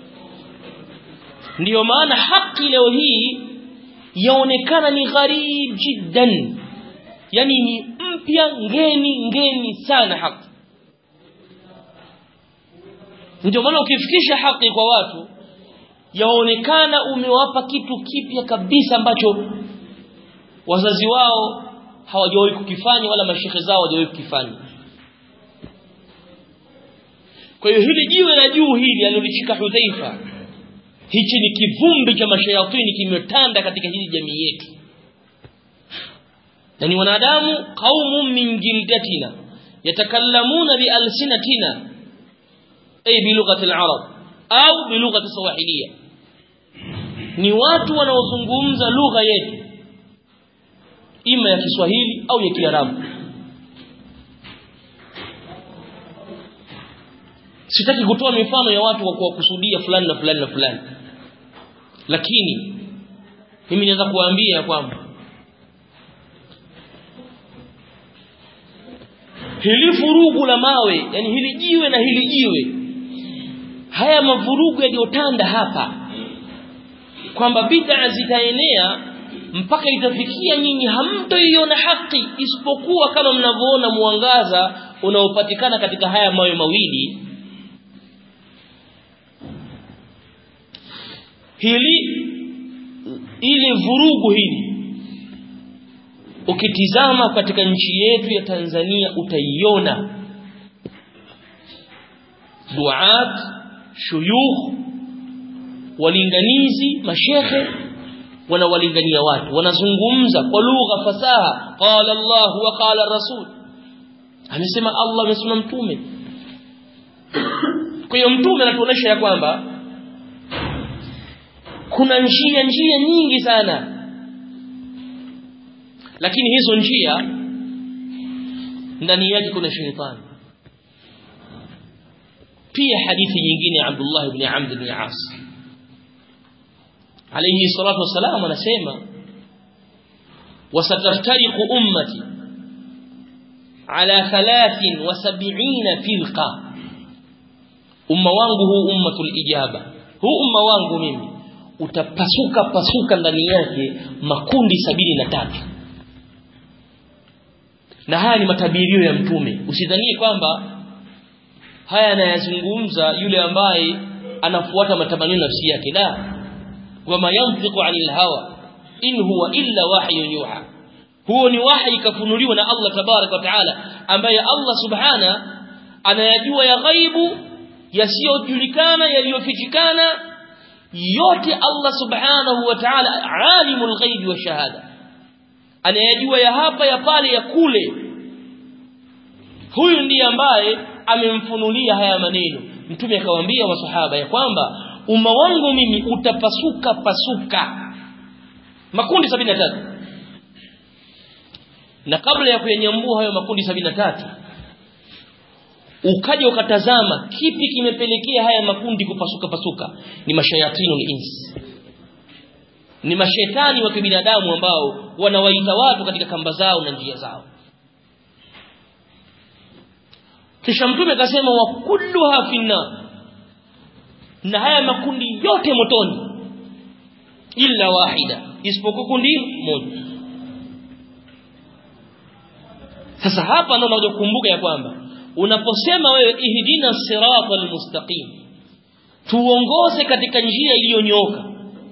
ndiyo maana haki leo hii yaonekana ni gharib jiddan yani ni mpya ngeni ngeni sana haki ndio maana ukifikisha haki kwa watu yaonekana umewapa kitu kipya kabisa ambacho wazazi wao hawajawahi kukifanya wala mashehe zao hawajawahi kukifanya kwa hiyo hili jiwe la juu hili alilolishika Hudhaifa hichi ni kivumbi cha mashayatini kimetanda katika hili jamii yetu na ni wanadamu qaumun min jildatina yatakallamuna bi alsinatina ay bi lughati al-arab au bi lughati swahiliya ni watu wanaozungumza lugha yetu ima ya Kiswahili au ya Kiarabu sitaki kutoa mifano ya watu kwa kuwakusudia fulani na fulani na fulani lakini mimi naweza kuwaambia kwamba hili furugu la mawe yani hili jiwe na hili jiwe haya mavurugu yaliyotanda hapa kwamba bid'a zitaenea mpaka itafikia nyinyi hamtoiona haki isipokuwa kama mnavyoona mwangaza unaopatikana katika haya mawe mawili hili ili vurugu hili ukitizama katika nchi yetu ya Tanzania utaiona duat shuyukh walinganizi mashekhe wanawalingania watu wanazungumza kwa lugha fasaha qala Allah wa qala rasul amesema Allah amesema mtume kwa hiyo mtume anatuonesha ya kwamba kuna njia njia nyingi sana lakini hizo njia ndani yake kuna shetani pia hadithi nyingine ya Abdullah ibn Amr ibn As alayhi salatu wasalam anasema wasataftariqu ummati ala 73 firqa umma wangu huu ummatul ijaba huu umma wangu mimi utapasuka pasuka ndani yake makundi sabini na tatu na haya ni matabirio ya mtume usidhanie kwamba haya anayazungumza yule ambaye anafuata matamanio nafsi yake la wama yantiqu anil hawa in huwa illa wahyun yuha huo ni wahi kafunuliwa na Allah tabaraka wa taala ambaye Allah subhana anayajua ya ghaibu yasiyojulikana yaliyofichikana yote Allah subhanahu wa ta'ala alimul ghaibi wa shahada anayajua ya hapa ya pale ya kule huyu ndiye ambaye amemfunulia haya maneno mtume akawaambia masahaba ya kwamba umma wangu mimi utapasuka pasuka makundi 73 na kabla ya kuyanyambua hayo makundi 73 ukaja ukatazama kipi kimepelekea haya makundi kupasuka pasuka ni mashayatinu insi ni mashetani wa kibinadamu ambao wanawaita watu katika kamba zao na njia zao kisha mtume akasema wa kulluha finna na haya makundi yote motoni illa wahida isipokuwa kundi moja sasa hapa ndio unakuja kukumbuka ya kwamba unaposema wewe ihdina siratal mustaqim tuongoze katika njia iliyonyooka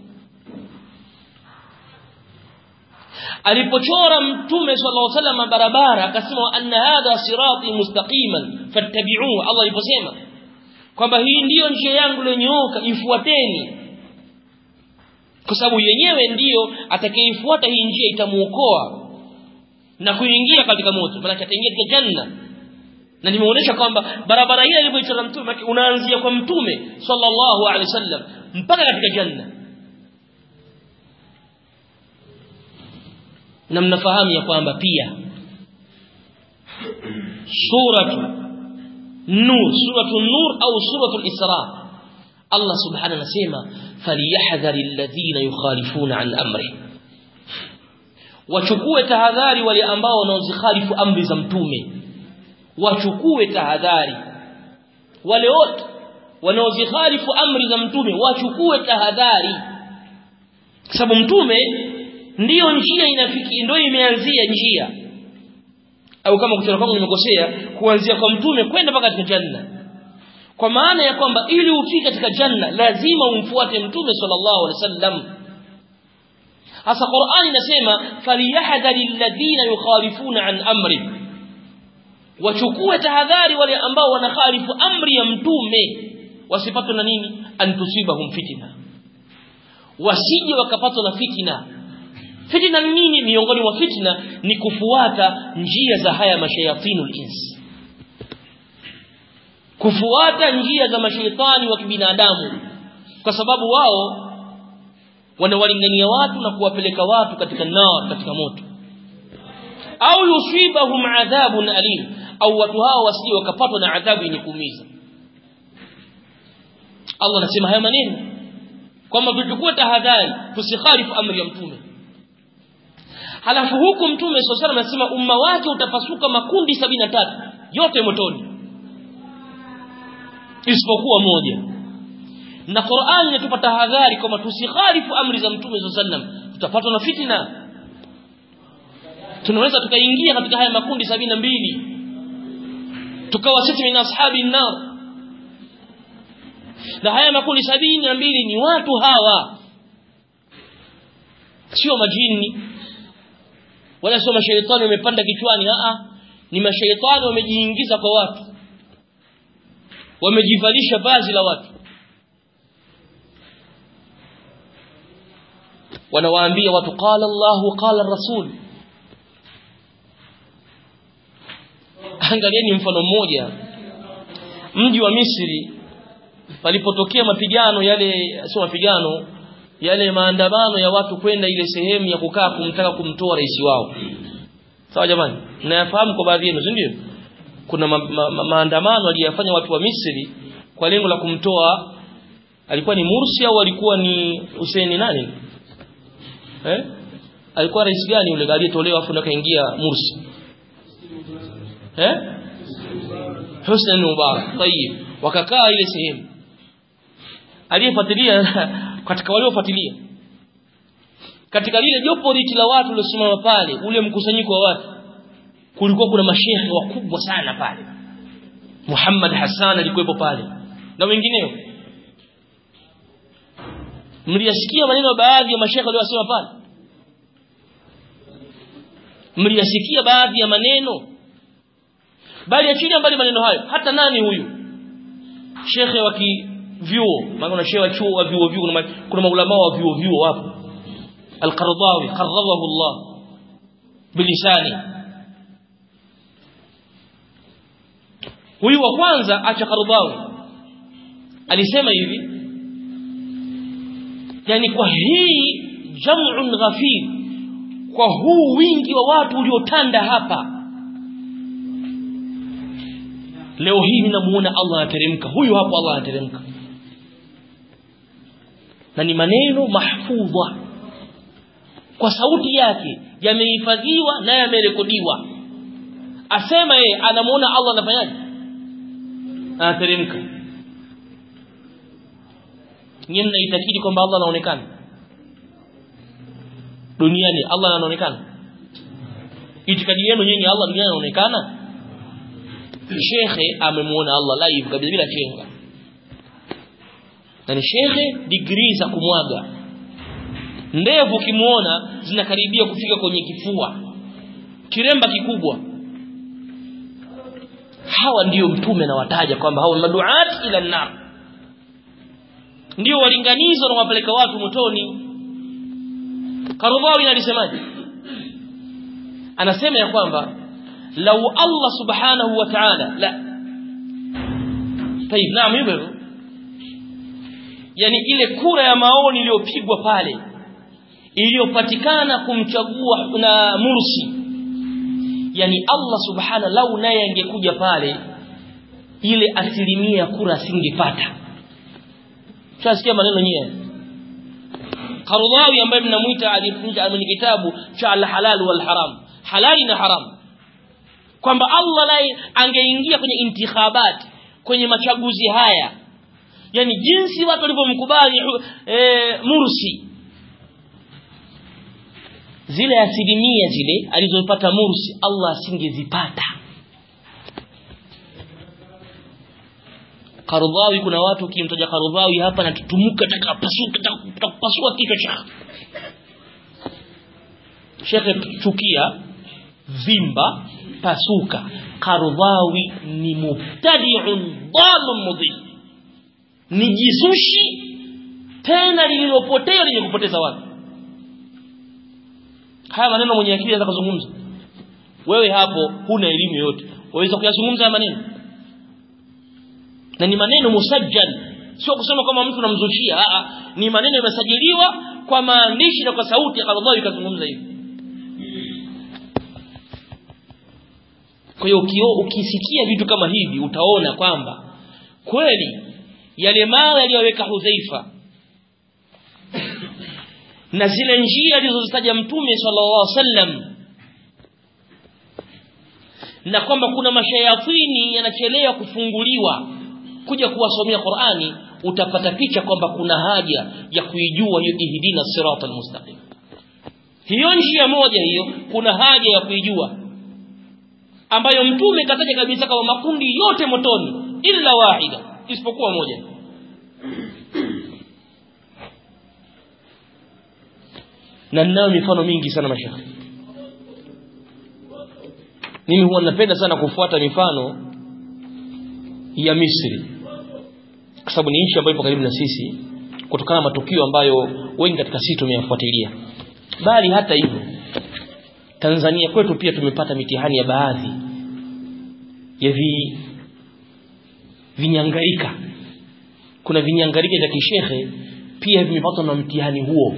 alipochora mtume sallallahu alaihi wasallam barabara akasema anna hadha sirati mustaqiman fattabi'uhu Allah aliposema kwamba hii ndiyo njia yangu iliyonyooka ifuateni kwa sababu yenyewe ndiyo atakayeifuata hii njia itamuokoa na kuingia katika moto maana ataingia katika janna na nimeonyesha kwamba barabara ile ilipoichora mtume unaanzia kwa mtume sallallahu alaihi wasallam mpaka katika janna na mnafahamu ya kwamba pia suratu nur suratu nur au suratu isra Allah subhanahu anasema falyahdhari alladhina yukhalifuna an amri wachukue tahadhari wale ambao wanaozikhalifu amri za mtume wachukue tahadhari wale wote wanaozikhalifu amri za mtume wachukue tahadhari sababu mtume ndiyo njia inafiki ndio imeanzia njia au kama kuchora kwangu nimekosea kuanzia kwa mtume kwenda mpaka katika janna kwa maana ya kwamba ili ufike katika janna lazima umfuate mtume sallallahu alaihi wasallam hasa Qur'ani inasema falyahdhari alladhina yukhalifuna an amri wachukue tahadhari wale ambao wanakhalifu amri ya mtume wasipatwe na nini antusibahum fitna wasije wakapatwa na fitna fitna ni nini miongoni mwa fitna ni kufuata njia za haya mashayatinul ins kufuata njia za mashaitani wa kibinadamu kwa sababu wao wanawalingania watu na kuwapeleka watu katika nar katika moto au yusibahum adhabun alim au watu hao wasije wakapatwa na adhabu yenye kuumiza Allah anasema haya maneno kwamba tuchukue tahadhari tusikhalifu amri ya mtume halafu huku mtume sallallahu anasema umma wake utapasuka makundi sabina tatu yote motoni isipokuwa moja na Qur'an inatupa tahadhari kwamba tusikhalifu amri za mtume sallallahu tutapatwa na fitina tunaweza tukaingia katika haya makundi sabina mbili tukawa sisi min ashabi nar na haya makundi sabini na mbili ni watu hawa sio majini wala sio mashaitani wamepanda kichwani a ni mashaitani wamejiingiza kwa watu wamejivalisha vazi la watu wanawaambia watu qala Allahu qala Rasul angalieni mfano mmoja mji wa Misri palipotokea mapigano yale sio mapigano yale maandamano ya watu kwenda ile sehemu ya kukaa kumtaka kumtoa rais wao sawa jamani mnayafahamu kwa baadhi yenu si ndio kuna ma, ma, ma, maandamano aliyafanya watu wa Misri kwa lengo la kumtoa alikuwa ni Mursi au alikuwa ni Hussein nani eh alikuwa rais gani yule aliyetolewa afu akaingia Mursi eh Hussein Mubarak tayib wakakaa ile sehemu aliyefuatilia katika waliofuatilia katika lile jopo liti la watu waliosimama pale ule mkusanyiko wa watu kulikuwa kuna mashehe wakubwa sana pale Muhammad Hassan alikuwepo pale na wengineo mliyasikia maneno baadhi ya mashehe waliosema pale mliyasikia baadhi ya maneno bali achilia mbali maneno hayo hata nani huyu shekhe wa vyuo maana kuna shehe wa chuo wa vyuo vyuo kuna, kuna maulama wa vyuo vyuo wapo al-Qaradawi qarradahu Allah bilisani huyu wa kwanza acha Qaradawi alisema hivi yani kwa hii jam'un ghafir kwa huu wingi wa watu uliotanda hapa leo hii ninamuona Allah anateremka huyu hapo Allah anateremka na ni maneno mahfudha kwa sauti yake yamehifadhiwa na yamerekodiwa asema yeye anamuona Allah anafanyaje anateremka nyinyi mnaitakidi kwamba Allah anaonekana duniani Allah anaonekana itikadi yenu nyinyi Allah duniani anaonekana shekhe amemuona Allah live kabisa bila chenga na ni shekhe degree za kumwaga ndevu kimuona zinakaribia kufika kwenye kifua kiremba kikubwa hawa ndiyo mtume na wataja kwamba hawa maduat ila nar ndio walinganizo na wapeleka watu motoni Karudhawi alisemaje anasema ya kwamba lau Allah subhanahu wa ta'ala la طيب naam hivyo yani ile kura ya maoni iliyopigwa pale iliyopatikana kumchagua na Mursi yani Allah subhana lau naye angekuja pale ile asilimia ya kura asingepata tunasikia maneno nyewe Qardawi ambaye mnamuita alifunja kwenye kitabu cha al-halal wal haram halali na haram kwamba Allah naye angeingia kwenye intikhabat kwenye machaguzi haya yani jinsi watu walivyomkubali e, Mursi zile asilimia zile alizopata Mursi Allah asingezipata Karudhawi kuna watu ukimtaja Karudhawi hapa na tutumuka takapasuka takapasua kichwa cha Shekhe chukia vimba pasuka Karudhawi ni mubtadi'un dhalun mudhi ni jisushi tena lililopotea lenye kupoteza watu haya maneno mwenye akili anaweza kuzungumza wewe hapo huna elimu yote waweza kuyazungumza haya maneno na ni maneno musajjal sio kusema kama mtu namzushia a ni maneno yamesajiliwa kwa maandishi na kwa sauti ya Allah ikazungumza hivi kwa hiyo ukisikia vitu kama hivi utaona kwamba kweli yale mawe aliyoweka Hudhaifa na zile njia alizozitaja mtume sallallahu alaihi wasallam na kwamba kuna mashayatini yanachelewa kufunguliwa kuja kuwasomea Qur'ani utapata picha kwamba kuna haja ya kuijua hiyo ihdina sirata almustaqim hiyo njia moja hiyo kuna haja ya kuijua ambayo mtume kataja kabisa kama makundi yote motoni illa wahida isipokuwa moja na ninayo mifano mingi sana mashaka mimi huwa napenda sana kufuata mifano ya Misri kwa sababu ni nchi ambayo ipo karibu na sisi kutokana na matukio ambayo wengi katika sisi tumeyafuatilia bali hata hivyo Tanzania kwetu pia tumepata mitihani ya baadhi ya vi vinyangarika kuna vinyangarika vya kishehe pia vimepatwa na mtihani huo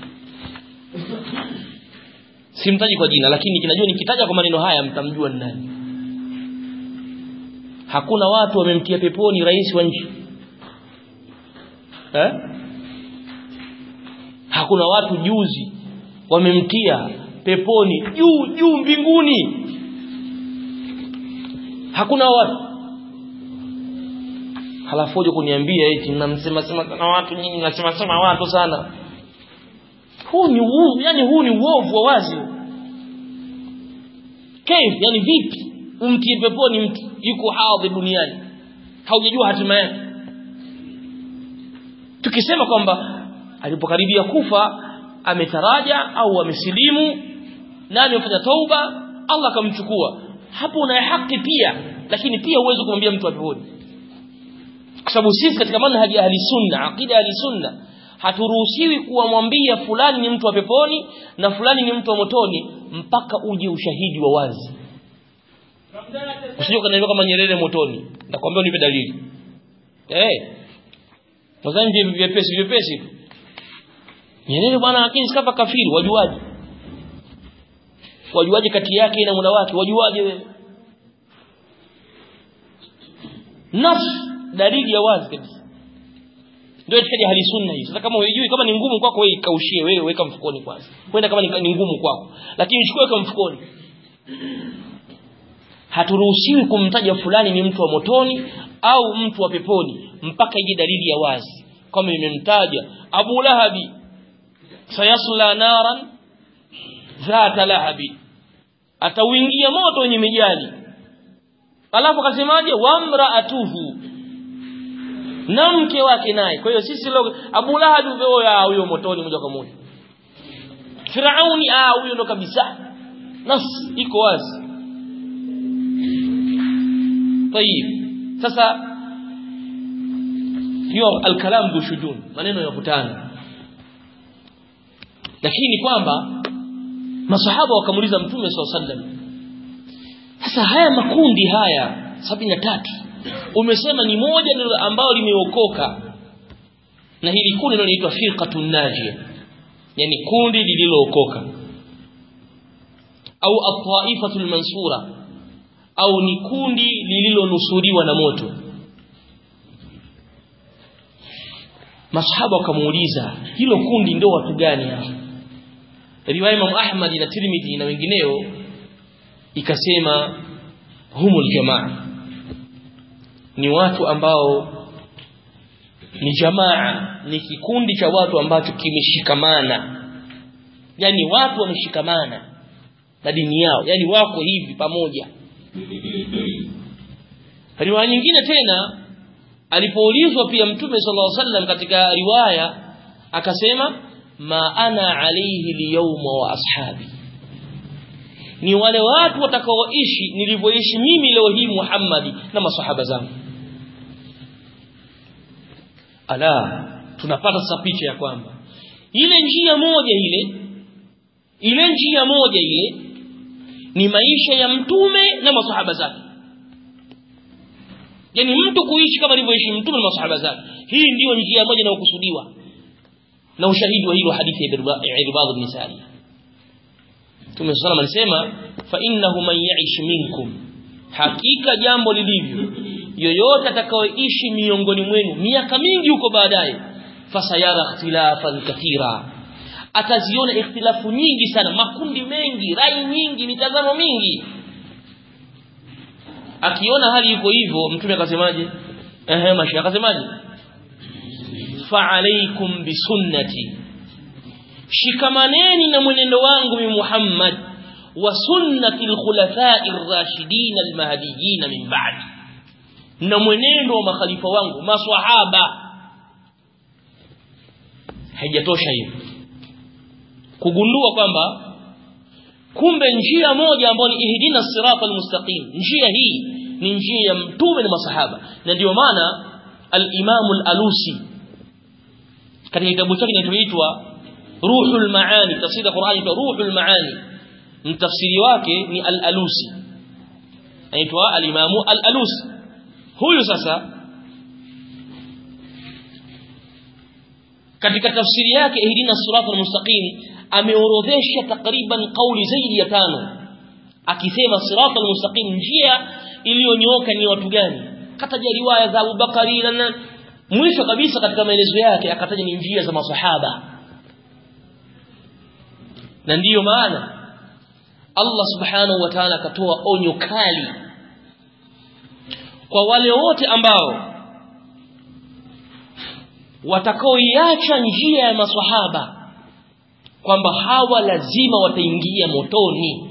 simtaji kwa jina lakini kinajua nikitaja kwa maneno haya mtamjua ni nani hakuna watu wamemtia peponi rais wa nchi eh? hakuna watu juzi wamemtia peponi juu juu mbinguni hakuna watu halafu uje kuniambia eti mnamsema sema sana watu nyinyi mnasema sema watu sana huu ni uovu yani huu ni uovu wa wazi kaif yani vipi umtie peponi mtu yuko hadhi duniani haujajua hatima yake tukisema kwamba alipokaribia kufa ametaraja au amesilimu na amefanya tauba Allah akamchukua hapo una haki pia lakini pia uweze kumwambia mtu apeponi kwa sababu sisi katika manhaji ya ahli sunna aqida ahli sunna haturuhusiwi kuwamwambia fulani ni mtu wa peponi na fulani ni mtu wa motoni mpaka uje ushahidi wa wazi usije ukaniambia kama Nyerere motoni nakwambia unipe dalili eh Mwanzo vyepesi vyepesi Nyerere bwana lakini sikafa kafiri wajuaje wajuaje kati yake na muda wake wajuaje wewe nafsi dalili ya wazi kabisa ndio itikadi hali sunna hii sasa kama hujui kama ni ngumu kwako wewe ikaushie wewe weka mfukoni kwanza kwenda kama ni ngumu kwako lakini chukua weka mfukoni haturuhusiwi kumtaja fulani ni mtu wa motoni au mtu wa peponi mpaka ije dalili ya wazi kama imemtaja Abu Lahabi sayasla naran dhata lahabi atauingia moto wenye mijali alafu akasemaje wamraatuhu na mke wake naye kwa hiyo sisi leo Abu Lahab huyo huyo motoni moja kwa moja Firauni ah huyo ndo kabisa nas iko wazi طيب sasa hiyo alkalam bushudun maneno yakutana lakini kwamba masahaba wakamuliza mtume SAW sallam sasa haya makundi haya sabini tatu umesema ni moja ndilo ambalo limeokoka na hili kundi ndio linaitwa firqatun najia yani kundi lililookoka au at-taifatul mansura au ni kundi lililonusuriwa na moto masahaba wakamuuliza hilo kundi ndio watu gani hao riwaya Imam Ahmad na Tirmidhi na wengineo ikasema humul jamaa ni watu ambao ni jamaa ni kikundi cha watu ambacho kimeshikamana yani watu wameshikamana na dini yao yani wako hivi pamoja riwaya nyingine tena alipoulizwa pia mtume sallallahu alaihi wasallam katika riwaya akasema ma ana alayhi liyawma wa ashabi ni wale watu watakaoishi nilivyoishi mimi leo hii Muhammadi na masahaba zangu ala tunapata sasa picha ya kwamba ile njia moja ile ile njia moja ile ni maisha ya mtume na masahaba zake yani mtu kuishi kama alivyoishi mtume na masahaba zake hii ndiyo njia moja inayokusudiwa na ushahidi wa hilo hadithi ya Irbad ibn Sari Mtume sallallahu alisema fa innahu man ya'ish minkum hakika jambo lilivyo yoyote atakayeishi miongoni mwenu miaka mingi huko baadaye fasayara ikhtilafan kathira ataziona ikhtilafu nyingi sana makundi mengi rai nyingi mitazamo mingi akiona hali iko hivyo mtume akasemaje ehe mashi akasemaje fa alaikum bisunnati shikamaneni na mwenendo wangu mi Muhammad wa sunnati alkhulafai ar-rashidin al-mahdiyyin min ba'di na mwenendo wa makhalifa wangu maswahaba haijatosha hiyo kugundua kwamba kumbe njia moja ambayo ni ihdina sirata almustaqim njia hii ni njia ya mtume na masahaba na ndio maana al-Imam al-Alusi katika kitabu chake kinachoitwa Ruhul Maani tafsiri ya Qur'ani kwa Ruhul Maani mtafsiri wake ni al-Alusi anaitwa al-Imam al-Alusi huyu sasa katika tafsiri yake ihdina sirata almustaqim ameorodhesha takriban kauli zaidi ya tano akisema sirata almustaqim njia iliyonyooka ni watu gani kataja riwaya za Abu Bakari na mwisho kabisa katika maelezo yake akataja ni njia za masahaba na ndiyo maana Allah subhanahu wa ta'ala akatoa onyo kali kwa wale wote ambao watakaoiacha njia ya maswahaba kwamba hawa lazima wataingia motoni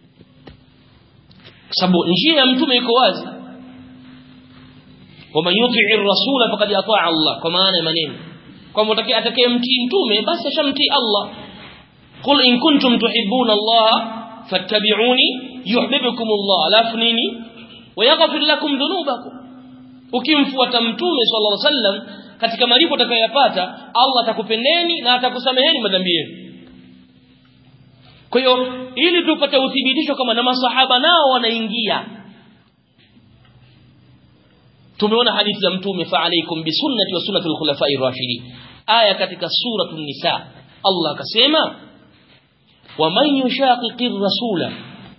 sababu njia ya mtume iko wazi waman yutii rasula faqad ataa Allah kwa maana ya maneno kwamba atakayemtii mtume basi ashamtii Allah qul in kuntum tuhibbuna Allah fattabi'uni yuhibbukum Allah alafu nini wayaghfir lakum dhunubakum ukimfuata mtume sallallahu alaihi wasallam katika malipo utakayoyapata Allah atakupendeni na atakusameheni madhambi yenu kwa hiyo ili tupate uthibitisho kama na masahaba nao wanaingia tumeona hadithi za mtume fa alaikum bi sunnati wa sunnati al-khulafa'i ar-rashidin aya katika suratul nisa Allah akasema wa man yushaqiqir rasula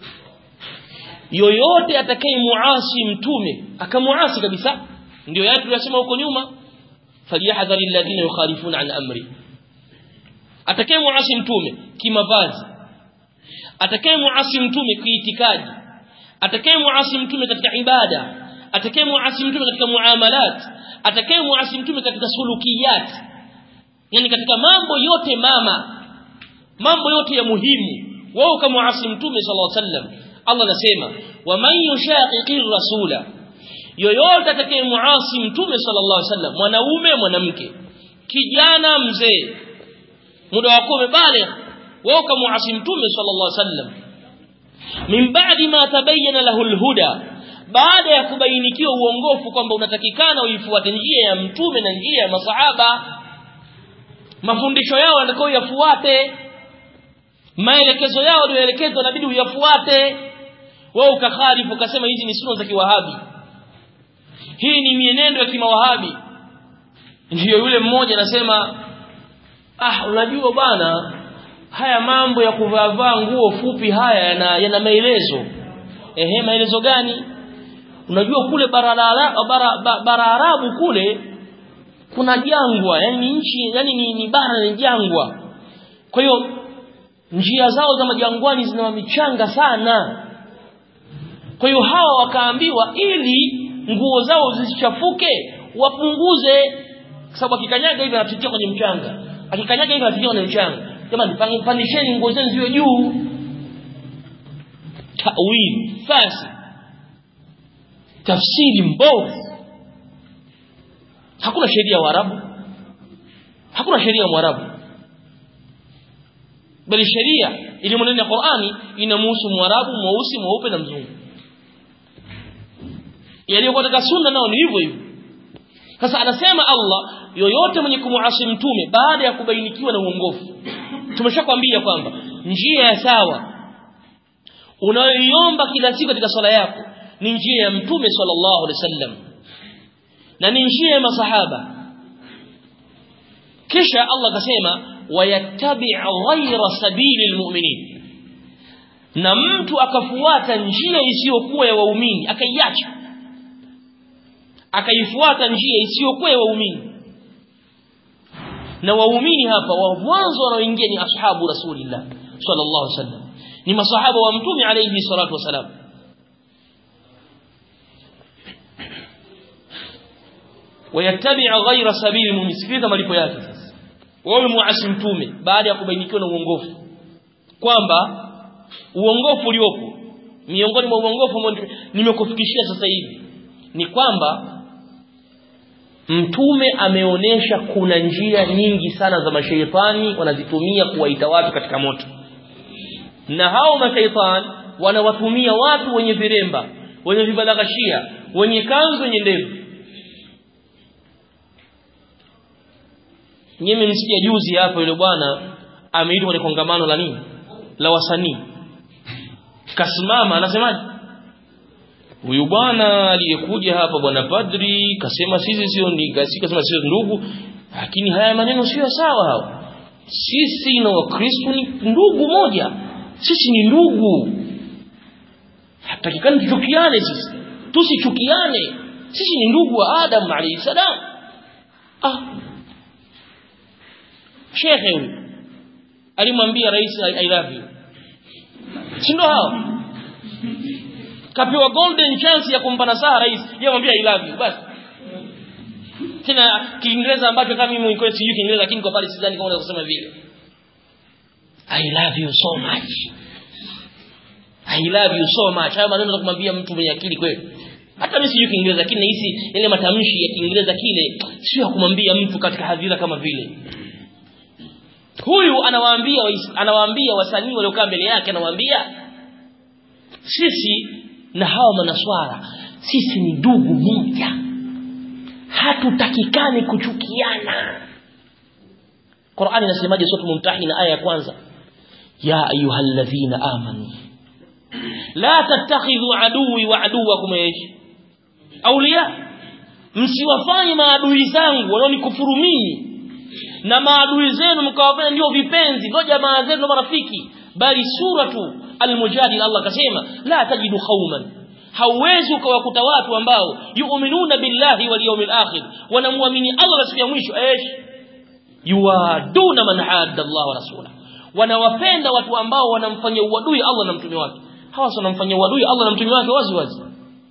yoyote atakayemuasi mtume akamuasi kabisa ndio yale tuliyosema huko nyuma falyahdhari alladhina yukhalifuna an amri atakayemuasi mtume kimavazi atakayemuasi mtume kiitikadi atakayemuasi mtume katika ibada atakayemuasi mtume katika muamalat atakayemuasi mtume katika sulukiyat yani katika mambo yote mama mambo yote ya muhimu wao kama mtume sallallahu alaihi wasallam Allah anasema wa man yushaqiqir rasula yoyote atakayemuasi mtume sallallahu alaihi wasallam mwanaume mwanamke kijana mzee muda wako umebaligh wao kama mtume sallallahu alaihi wasallam min ba'di ma tabayyana lahu alhuda baada ya kubainikiwa uongofu kwamba unatakikana uifuate njia ya mtume na njia ya masahaba mafundisho yao yanatakiwa yafuate maelekezo yao yaliyoelekezwa inabidi uyafuate wewe ukakhalifu ukasema hizi ni sunna za kiwahabi hii ni mienendo ya kimawahabi ndiyo yule mmoja anasema ah unajua bwana haya mambo ya kuvaa nguo fupi haya yana, yana maelezo ehe maelezo gani unajua kule bara bara, bara, bara Arabu kule kuna jangwa yani nchi yani ni, ni bara ni jangwa kwa hiyo njia zao za majangwani zina michanga sana kwa hiyo hawa wakaambiwa ili nguo zao zisichafuke wapunguze sababu akikanyaga hivi anapitia kwenye mchanga akikanyaga hivi anapitia kwenye mchanga jamani pandisheni nguo zenu ziwe juu tawil fasi tafsiri mbovu hakuna sheria ya Waarabu hakuna sheria ya Mwarabu bali sheria iliyo ndani ya Qur'ani inamhusu Mwarabu mweusi mweupe na mzungu yaliyokuwa katika sunna nao ni hivyo hivyo sasa anasema Allah yoyote mwenye kumuasi mtume baada ya kubainikiwa na uongofu tumeshakwambia kwamba njia ya sawa unayoiomba kila siku katika swala yako ni njia ya mtume sallallahu alaihi wasallam na ni njia ya masahaba kisha Allah akasema wayattabi' ghayra sabili almu'minin na mtu akafuata njia isiyokuwa ya waumini akaiacha akaifuata njia isiyokuwa ya waumini na waumini hapa wa mwanzo wanaoingia ni ashabu rasulillah sallallahu alaihi wasallam ni masahaba wa mtume alayhi salatu wasalam wayattabi'a ghayra sabili mumisikiliza malipo yake sasa wewe muasi mtume baada ya kubainikiwa na uongofu kwamba uongofu uliopo miongoni mwa uongofu ambao nimekufikishia sasa hivi ni kwamba mtume ameonesha kuna njia nyingi sana za mashaitani wanazitumia kuwaita watu katika moto na hao mashaitani wanawatumia watu wenye viremba wenye vibalaghashia wenye kanzu wenye ndevu nyinyi msikia juzi hapo yule bwana ameitwa kwenye kongamano la nini la wasanii kasimama anasemaje huyu bwana aliyekuja hapa bwana padri kasema sisi sio ni kasema sio ndugu lakini haya maneno sio sawa hao sisi na wakristo ni ndugu moja sisi ni ndugu hatakikani tuchukiane sisi tusichukiane sisi ni ndugu wa adam alayhi salam ah shekhe huyu alimwambia rais i love you si ndo hao kapewa golden chance ya kumpa nasaha rais yeye mwambia i love you basi tena kiingereza ambacho kama mimi niko sijui kiingereza lakini kwa pale sidhani kama unaweza kusema vile i love you so much i love you so much haya maneno za kumwambia mtu mwenye akili kweli hata mimi sijui kiingereza lakini nahisi yale matamshi ya kiingereza kile sio ya kumwambia mtu katika hadhira kama vile huyu anawaambia anawaambia wasanii waliokaa mbele yake anawaambia sisi na hawa manaswara sisi ni ndugu moja hatutakikani kuchukiana Qur'ani inasemaje sura mumtahina aya ya kwanza ya ayyuhalladhina amanu la tattakhidhu aduwi wa aduwakum ايش awliya msiwafanye maadui zangu wanaonikufuru mimi na maadui zenu mkawafanya ndio vipenzi ndio jamaa zenu marafiki bali suratu almujadila Allah kasema la tajidu qauman hauwezi ukawakuta watu ambao yu'minuna billahi wal yawmil akhir wanamwamini Allah na siku ya mwisho ايش yuaduna man hadda Allah wa rasula wanawapenda watu ambao wanamfanyia uadui Allah na mtume wake hawa wanamfanyia uadui Allah na mtume wake wazi wazi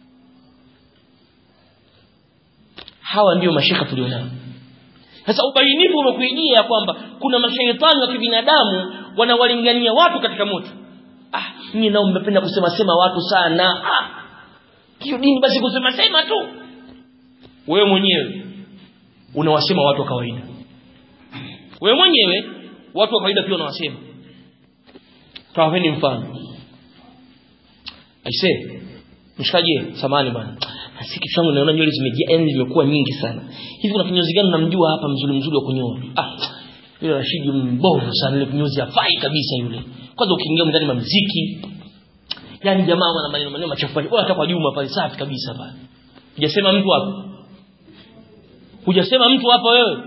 hawa ndio mashaka tulionao sasa ubainifu umekuijia kwamba kuna mashaitani wa kibinadamu wanawalingania watu katika moto ah nyinyi nao mmependa kusema sema watu sana ah hiyo dini basi kusema sema tu wewe mwenyewe unawasema watu wa kawaida wewe mwenyewe watu wa kawaida pia unawasema tawapeni mfano aise mshikaji samani bwana si kichwa changu naona nywele zimejaa yani zimekuwa nyingi sana hivi kuna kinyozi gani namjua hapa mzuri mzuri wa kunyoa ah yule Rashidi mbovu sana ile kinyozi hafai kabisa yule kwanza ukiingia ndani ma muziki yani jamaa wana maneno maneno machafu pale hata kwa Juma pale safi kabisa pale hujasema mtu hapa hujasema mtu hapa wewe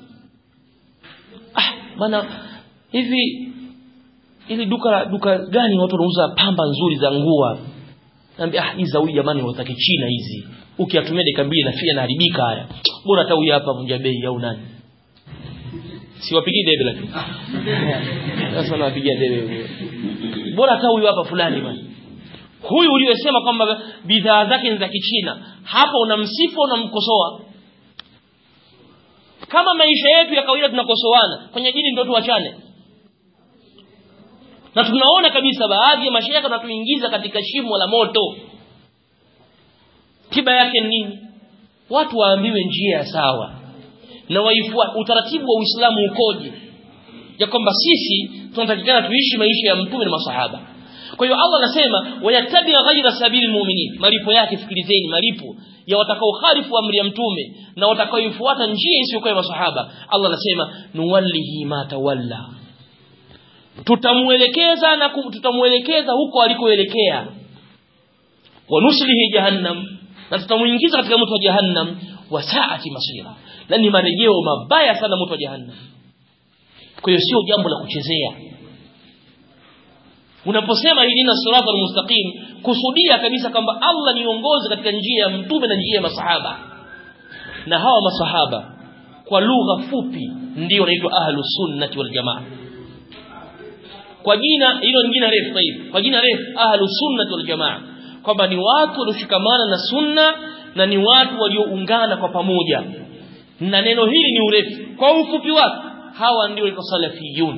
ah bana hivi ili duka duka gani watu wanauza pamba nzuri za nguo Naambia ah hizi za huyu jamani watake China hizi. Ukiatumia dakika mbili nafia naharibika haya. Bora hata huyu hapa vunja bei au nani? Siwapigi debe lakini. Sasa nawapigia debe. Bora hata huyu hapa fulani bwana. Huyu uliyosema kwamba bidhaa zake ni za Kichina, hapa unamsifu unamkosoa. Kama maisha yetu ya kawaida tunakosoana, kwenye dini ndio tuachane na tunaona kabisa baadhi ya mashaikh wanatuingiza katika shimo la moto tiba yake ni nini watu waambiwe njia ya sawa na waifua utaratibu wa Uislamu ukoje ya kwamba sisi tunatakikana tuishi maisha ya mtume na masahaba kwa hiyo Allah anasema wayatabi ghaira sabili mu'minin malipo yake fikilizeni malipo ya watakao khalifu amri ya mtume na watakaoifuata njia isiyokuwa ya masahaba Allah anasema nuwallihi ma tawalla tutamuelekeza na tutamuelekeza huko alikoelekea wa nuslihi jahannam na tutamuingiza katika moto wa jahannam wa saati masira na ni marejeo mabaya sana moto wa jahannam kwa hiyo sio jambo la kuchezea unaposema hidina sirata almustaqim kusudia kabisa kwamba Allah niongoze katika njia ya mtume na njia ya masahaba na hawa masahaba kwa lugha fupi ndio wanaitwa ahlus sunnati wal jamaa kwa jina hilo ni jina refu hivi kwa jina refu ahlus sunnati wal jamaa kwamba ni watu walioshikamana na sunna na ni watu walioungana kwa pamoja na neno hili ni urefu kwa ufupi wake hawa ndio walikuwa salafiyun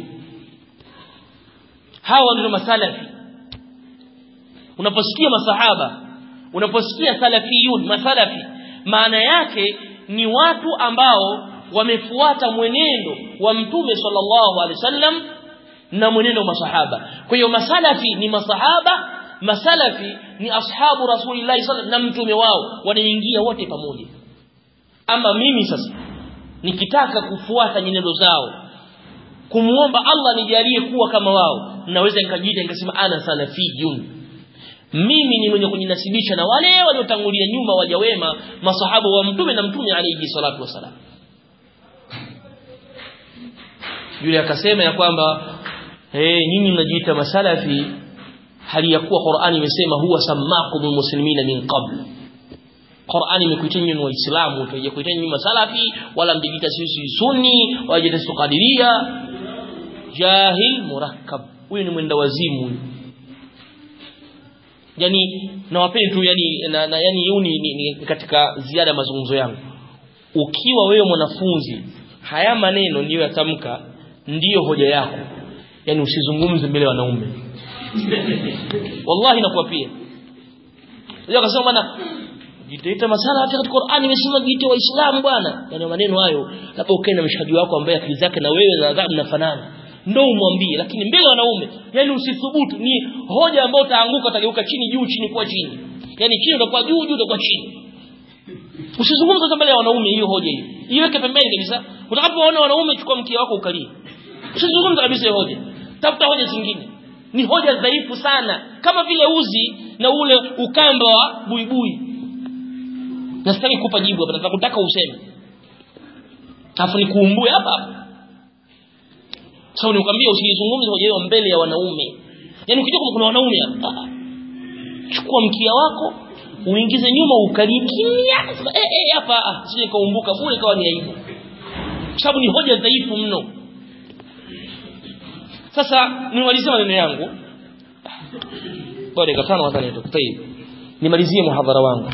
hawa ndio masalafi unaposikia masahaba unaposikia salafiyun masalafi maana yake ni watu ambao wamefuata mwenendo wa mtume sallallahu alaihi wasallam na mwenendo wa masahaba kwa hiyo masalafi ni masahaba masalafi ni ashabu rasulillahi sallallahu na mtume wao wanaingia wote pamoja ama mimi sasa nikitaka kufuata nyenendo zao kumuomba Allah nijalie kuwa kama wao naweza nikajiita nikasema ana salafiyun mimi ni mwenye kujinasibisha na wale waliotangulia nyuma waja wema masahaba wa mtume na mtume alayhi salatu wasalam yule akasema ya kwamba eh nyinyi mnajiita masalafi hali ya kuwa Qur'ani imesema huwa sammakum muslimina min qabl Qur'ani imekuita nyinyi waislamu haijakuita nyinyi masalafi wala mjikita sisi sunni wala jita qadiria jahil murakkab huyu ni mwenda wazimu huyu yani nawapeni tu yani na, na yani huu ni, ni, ni katika ziada mazungumzo yangu ukiwa wewe mwanafunzi haya maneno ndiyo yatamka ndiyo hoja yako yani usizungumze mbele ya wanaume wallahi nakuapia leo akasema bwana jitaita masala hata katika Qur'ani imesema jiite waislamu bwana yani maneno hayo labda ukae na mshikaji wako ambaye akili zake na wewe na adhabu mnafanana ndio umwambie lakini mbele ya wanaume yani usithubutu ni hoja ambayo utaanguka utageuka chini juu chini kwa chini yani chini utakuwa juu juu utakuwa chini usizungumze mbele ya wanaume hiyo hoja hiyo iweke pembeni kabisa utakapoona wanaume chukua mkia wako ukalie usizungumze kabisa hiyo hoja tafuta hoja zingine ni hoja dhaifu sana kama vile uzi na ule ukamba wa buibui nasitaki kukupa jibu hapa nataka kutaka useme afu nikuumbue hapa hapa sababu nikwambia usizungumze hoja hiyo mbele ya wanaume yani ukijua kama kuna wanaume hapa chukua mkia wako uingize nyuma ukalie kimya eh eh hapa sije kaumbuka bure kawa ni aibu sababu ni hoja dhaifu mno sasa nimalizie maneno yangu bado katano hata nito tayeb nimalizie muhadhara wangu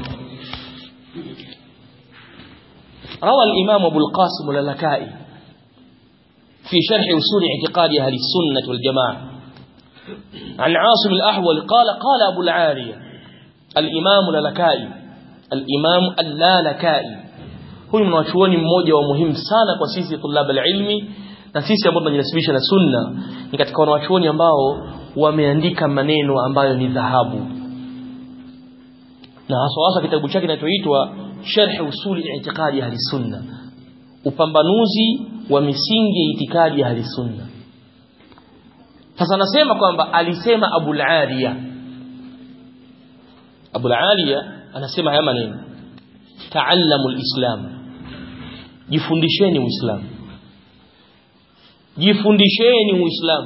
روى الإمام أبو القاسم اللالكائي في شرح أصول اعتقاد أهل السنة والجماعة عن عاصم الأحول قال قال أبو العالية الإمام اللالكائي الإمام اللالكائي huyu mwanachuoni mmoja wa muhimu sana kwa sisi tulab alilmi na sisi ambao tunajinasibisha na sunna ni katika wanachuoni ambao wameandika maneno ambayo ni dhahabu na hasa hasa kitabu chake kinachoitwa sharh usuli i'tiqadi ahli sunna upambanuzi wa misingi ya itikadi ya ahli sunna sasa nasema kwamba alisema Abu al-Aliya Abu al-Aliya anasema haya maneno ta'allamu al-islam jifundisheni uislamu jifundisheni uislamu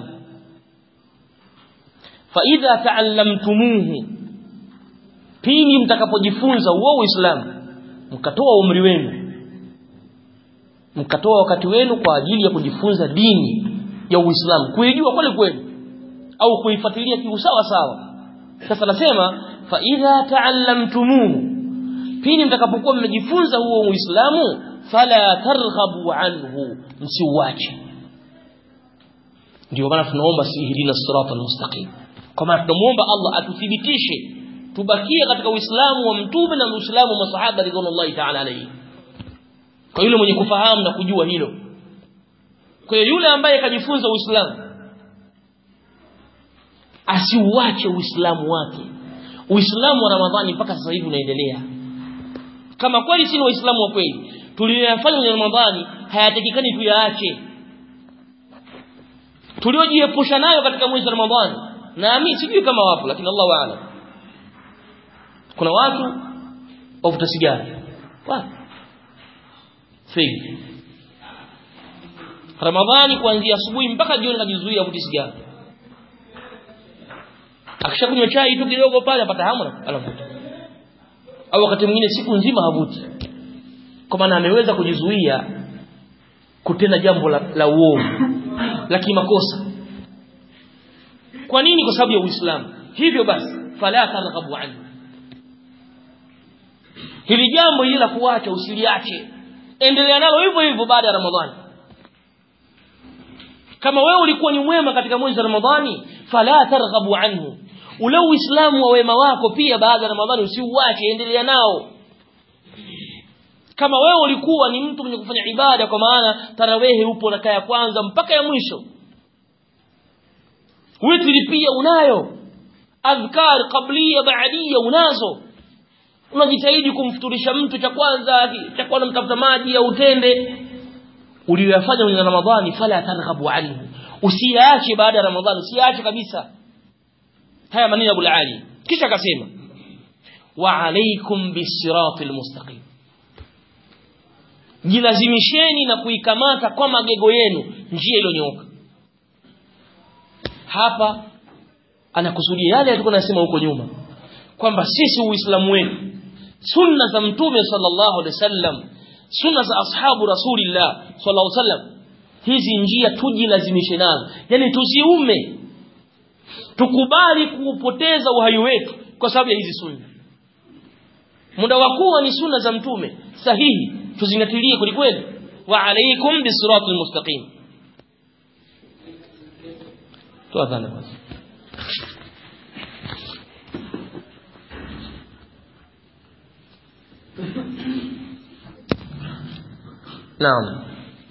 fa idha ta'allamtumuhu pindi mtakapojifunza huo uislamu mkatoa umri wenu mkatoa wakati wenu kwa ajili ya kujifunza dini ya Uislamu kuijua kweli kweli au kuifuatilia kiusawa sawa sasa nasema fa idha ta'allamtumuhu pindi mtakapokuwa mmejifunza huo Uislamu fala targhabu anhu msiuache ndio maana tunaomba sihdina sirata almustaqim kwa maana tunamuomba Allah atuthibitishe tubakie katika Uislamu wa mtume na Uislamu wa masahaba ridwanullahi ta'ala alayhi kwa yule mwenye kufahamu na kujua hilo kwa hiyo yule ambaye kajifunza Uislamu asiuache Uislamu wake Uislamu wa Ramadhani mpaka sasa hivi unaendelea kama kweli si waislamu wa kweli tuliyoyafanya kwenye Ramadhani hayatakikani tuyaache tuliojiepusha nayo katika mwezi wa Ramadhani naamini sijui kama wapo lakini Allahu a'lam kuna watu wavuta sigara wapi fake Ramadhani kuanzia asubuhi mpaka jioni kajizuia kuvuta sigara akishakunywa chai tu kidogo pale apata hamu anavuta au wakati mwingine siku nzima havuti kwa maana ameweza kujizuia kutenda jambo la, la uovu la kimakosa kwa nini kwa sababu ya Uislamu hivyo basi fala targhabu anhu hili jambo hili la kuacha usiliache endelea nalo hivyo hivyo baada ya Ramadhani kama wewe ulikuwa ni mwema katika mwezi wa Ramadhani fala targhabu anhu ule uislamu wa wema wako pia baada ya Ramadhani usiuache endelea nao kama wewe ulikuwa ni mtu mwenye kufanya ibada kwa maana tarawehe upo na kaya kwanza mpaka ya mwisho witri pia unayo adhkar qabliya baadia unazo unajitahidi kumfuturisha mtu cha kwanza cha kwanza mtafuta maji au utende uliyoyafanya kwenye Ramadhani fala targhabu anhu usiache baada ya Ramadhani usiache kabisa haya maneno Abu Ali kisha akasema wa alaikum bisiratil mustaqim jilazimisheni na kuikamata kwa magego yenu njia iliyonyooka hapa anakusudia yale alikuwa anasema huko nyuma kwamba sisi uislamu wetu sunna za mtume sallallahu alaihi wasallam sunna za ashabu rasulillah sallallahu alaihi wasallam hizi njia tujilazimishe nazo yani tusiume tukubali kuupoteza uhai wetu kwa sababu ya hizi sunna muda wa kuwa ni sunna za mtume sahihi tuzingatilie kwelikweli wa alaikum bisiratil mustaqim tuadhana basi نعم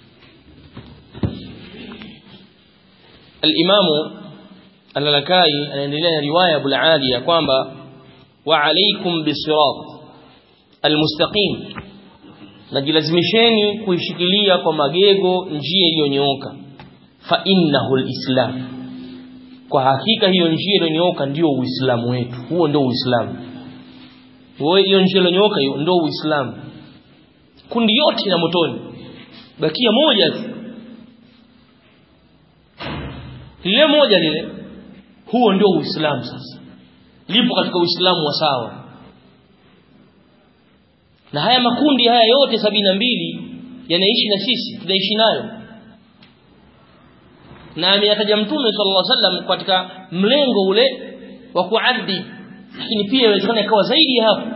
الإمام اللالكائي anaendelea riwaya Abu Ali ya kwamba wa alaikum bisirat almustaqim najilazimisheni kuishikilia kwa magego njia iliyonyooka fa innahu alislam kwa hakika hiyo njia iliyonyooka ndio uislamu wetu huo ndio uislamu wewe hiyo njia iliyonyooka hiyo ndio uislamu kundi yote ya motoni bakia moja tu lile moja lile huo ndio uislamu sasa lipo katika uislamu wa sawa na haya makundi haya yote sabini na mbili yanaishi na sisi tunaishi nayo na ameyataja mtume sallallahu alaihi wasallam katika mlengo ule wa kuadhi lakini pia inawezekana ikawa zaidi hapo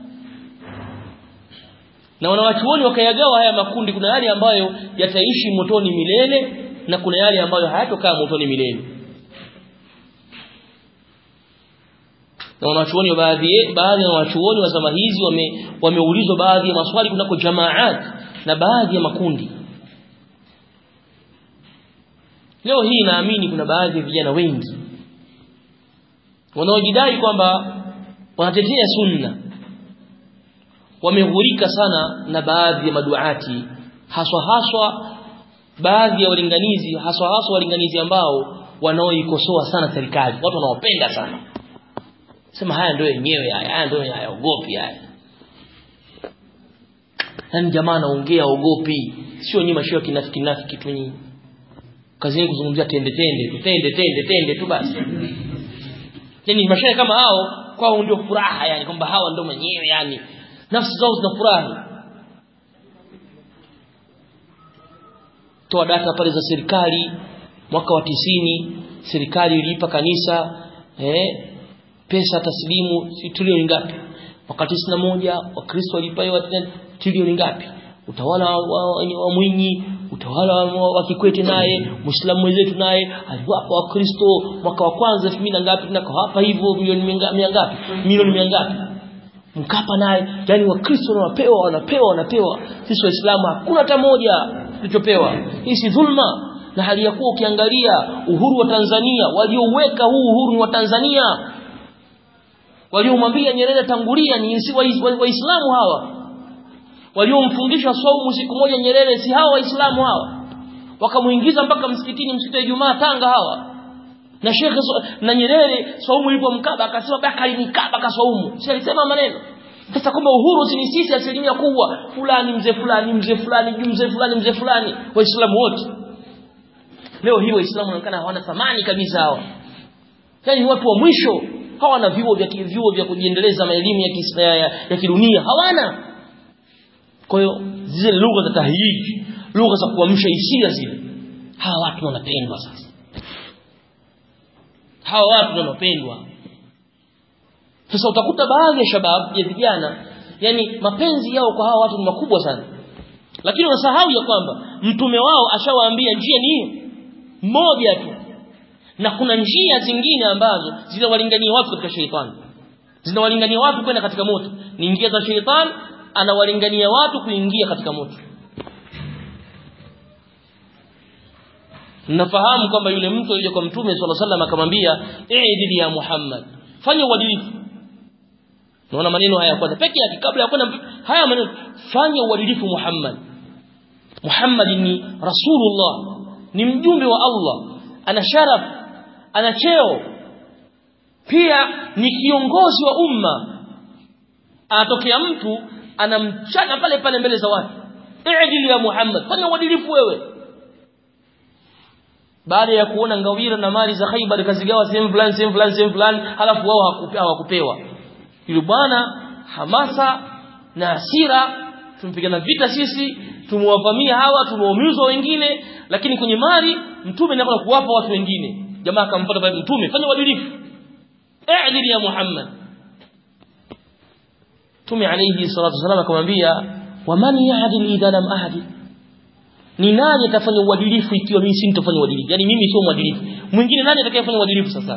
na wanawachuoni wakayagawa haya makundi kuna yale ambayo yataishi motoni milele na kuna yale ambayo hayatokaa motoni milele na wanachuoni baadhi baadhi ya wanachuoni wa zama hizi wame, wameulizwa baadhi ya maswali kunako jamaat na baadhi ya makundi leo hii naamini kuna baadhi ya vijana wengi wanaojidai kwamba wanatetea sunna wameghurika sana na baadhi ya maduati haswa haswa baadhi ya walinganizi haswa haswa walinganizi ambao wanaoikosoa sana serikali watu wanaopenda sana sema haya ndio yenyewe haya haya ndio hayaogopi haya yani jamaa anaongea ogopi sio nyinyi mashio kinafiki nafiki tu nyinyi kazi yenu kuzungumzia tende tende tu tende tende tende tu basi yani mashaya kama hao kwao ndio furaha yani kwamba hawa ndio wenyewe yani nafsi zao zinafurahi toa data pale za serikali mwaka wa tisini serikali iliipa kanisa eh, pesa taslimu si trilioni ngapi mwaka tisini na moja wakristo walipewa trilioni ngapi utawala wa, wa, wa Mwinyi utawala wa, wa Kikwete naye Muislamu mwenzetu naye aliwapa wakristo mwaka wa kwanza 2000 ngapi tunakawapa hivyo milioni mia ngapi milioni mia ngapi Mkapa naye yani wakristo wanapewa wanapewa wanapewa sisi waislamu hakuna hata moja tulichopewa hii si dhulma na hali ya kuwa ukiangalia uhuru wa Tanzania waliouweka huu uhuru ni wa Tanzania waliomwambia Nyerere tangulia ni si waislamu wa, wa hawa waliomfungisha saumu siku moja Nyerere si hawa waislamu hawa wakamuingiza mpaka msikitini msikiti wa Ijumaa Tanga hawa na Sheikh na Nyerere Swaumu ilipomkaba akasema baka alinikaba ka Swaumu si alisema maneno sasa kwamba uhuru si ni sisi asilimia kubwa fulani mzee fulani mzee fulani juu mzee fulani mzee fulani waislamu wote leo hii waislamu wanaonekana hawana thamani kabisa hawa yani watu wa mwisho hawana vyuo vya vyuo vya kujiendeleza maelimu ya, ya, ya, ya kidunia hawana kwa hiyo zile lugha za tahyiji lugha za kuamsha hisia zile hawa watu wanapendwa sasa hawa watu wanapendwa sasa utakuta baadhi ya shabab ya vijana yani mapenzi yao kwa hawa watu ni makubwa sana lakini wasahau ya kwamba mtume wao ashawaambia njia ni hiyo moja tu na kuna njia zingine ambazo zinawalingania watu katika sheitani zinawalingania watu kwenda katika moto ni njia za sheitani anawalingania watu kuingia katika moto nafahamu kwamba yule mtu alikuja kwa mtume swalla sallam akamwambia i'dil ya Muhammad fanya uadilifu naona maneno haya kwanza peke yake kabla ya kwenda haya maneno fanya uadilifu Muhammad Muhammad ni rasulullah ni mjumbe wa Allah ana sharaf ana cheo pia ni kiongozi wa umma anatokea mtu anamchana pale pale mbele za watu i'dil ya Muhammad fanya uadilifu wewe baada ya kuona ngawira na mali za Khaibar kazigawa sehemu fulani sehemu fulani sehemu fulani halafu wao hawakupewa yule bwana hamasa na hasira tumpigana vita sisi tumewavamia hawa tumeumizwa wengine lakini kwenye mali mtume anakwenda kuwapa watu wengine jamaa akamfuata pale mtume fanya uadilifu i'dil ya Muhammad Mtume alayhi salatu wasallam akamwambia waman ya'dil idha lam ahdil ni nani atafanya uadilifu ikiwa mimi si nitafanya uadilifu yani mimi sio mwadilifu mwingine nani atakayefanya uadilifu sasa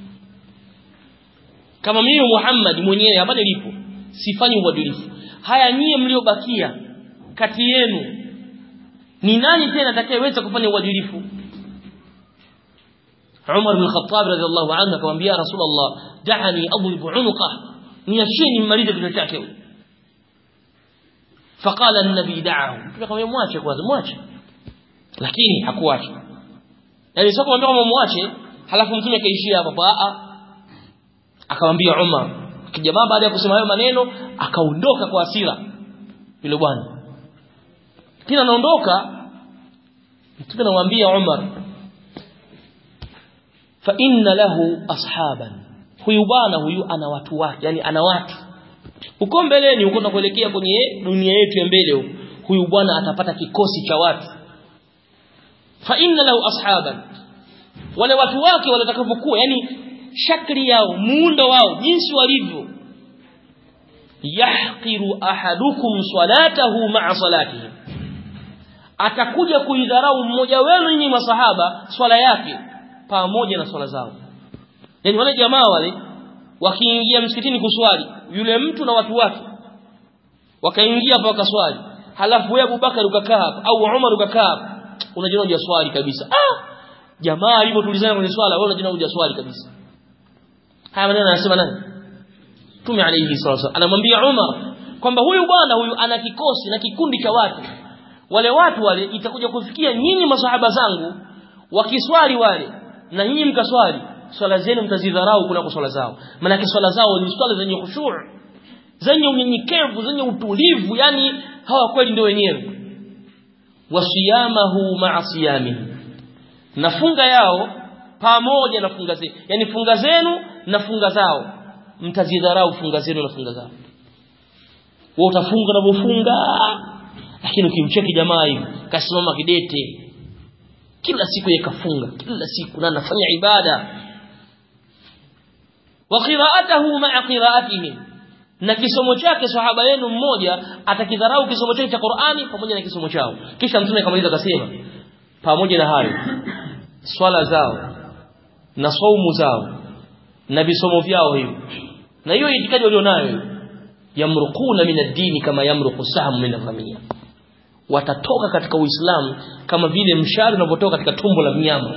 kama mimi Muhammad mwenyewe hapa nilipo sifanyi uadilifu haya nyie mliobakia kati yenu ni nani tena atakayeweza kufanya uadilifu Umar bin Khattab radhiallahu anhu akamwambia Rasulullah da'ani adrib unuqa niacheni mmalize kichwa chake faqala an-nabi da'ahu tukamwambia mwache kwanza mwache lakini hakuacha yani sio kumwambia kama mwache halafu mtume akaishia hapo a akamwambia Umar kijamaa baada ya kusema hayo maneno akaondoka kwa hasira yule bwana kila anaondoka mtume anamwambia Umar fa inna lahu ashaban huyu bwana huyu ana watu wake yani ana watu huko mbeleni huko tunakuelekea kwenye dunia yetu ya mbele huko huyu bwana atapata kikosi cha watu fa inna lahu ashaban wale watu wake watakavyokuwa yani shakli yao muundo wao jinsi walivyo yahqiru ahadukum salatahu ma'a salatihi atakuja kuidharau mmoja wenu nyinyi masahaba swala yake pamoja na swala zao yani wale jamaa wale wakiingia msikitini kuswali yule mtu na watu wake wakaingia hapa wakaswali halafu wewe Abubakar ukakaa hapa au Umar ukakaa hapa unajiona hujaswali kabisa ah jamaa hivyo tulizana kwenye swala wewe unajiona hujaswali kabisa haya maneno anasema nani Mtume alayhi salatu anamwambia Umar kwamba huyu bwana huyu ana kikosi na kikundi cha watu wale watu wale itakuja kufikia nyinyi masahaba zangu wakiswali wale na nyinyi mkaswali swala zenu mtazidharau kunako swala zao maana swala zao ni swala zenye khushu' zenye unyenyekevu zenye utulivu yani hawa kweli ndio wenyewe wasiyamahu ma'a siyamihi na funga yao pamoja na funga zenu yani funga zenu na funga zao mtazidharau funga zenu na funga zao wewe utafunga na kufunga lakini ukimcheki jamaa hivi kasimama kidete kila siku yakafunga kila siku na anafanya ibada wa qira'atuhu ma'a qira'atihim na kisomo chake sahaba yenu mmoja atakidharau kisomo chake cha Qur'ani pamoja na kisomo chao kisha mtume akamaliza akasema pamoja na hayo swala zao na saumu zao na visomo vyao hivyo na hiyo itikadi walionayo yamruquna min ad-dini kama yamruqu sahmu min al-ghamiyah watatoka katika Uislamu kama vile mshale unavyotoka katika tumbo la mnyama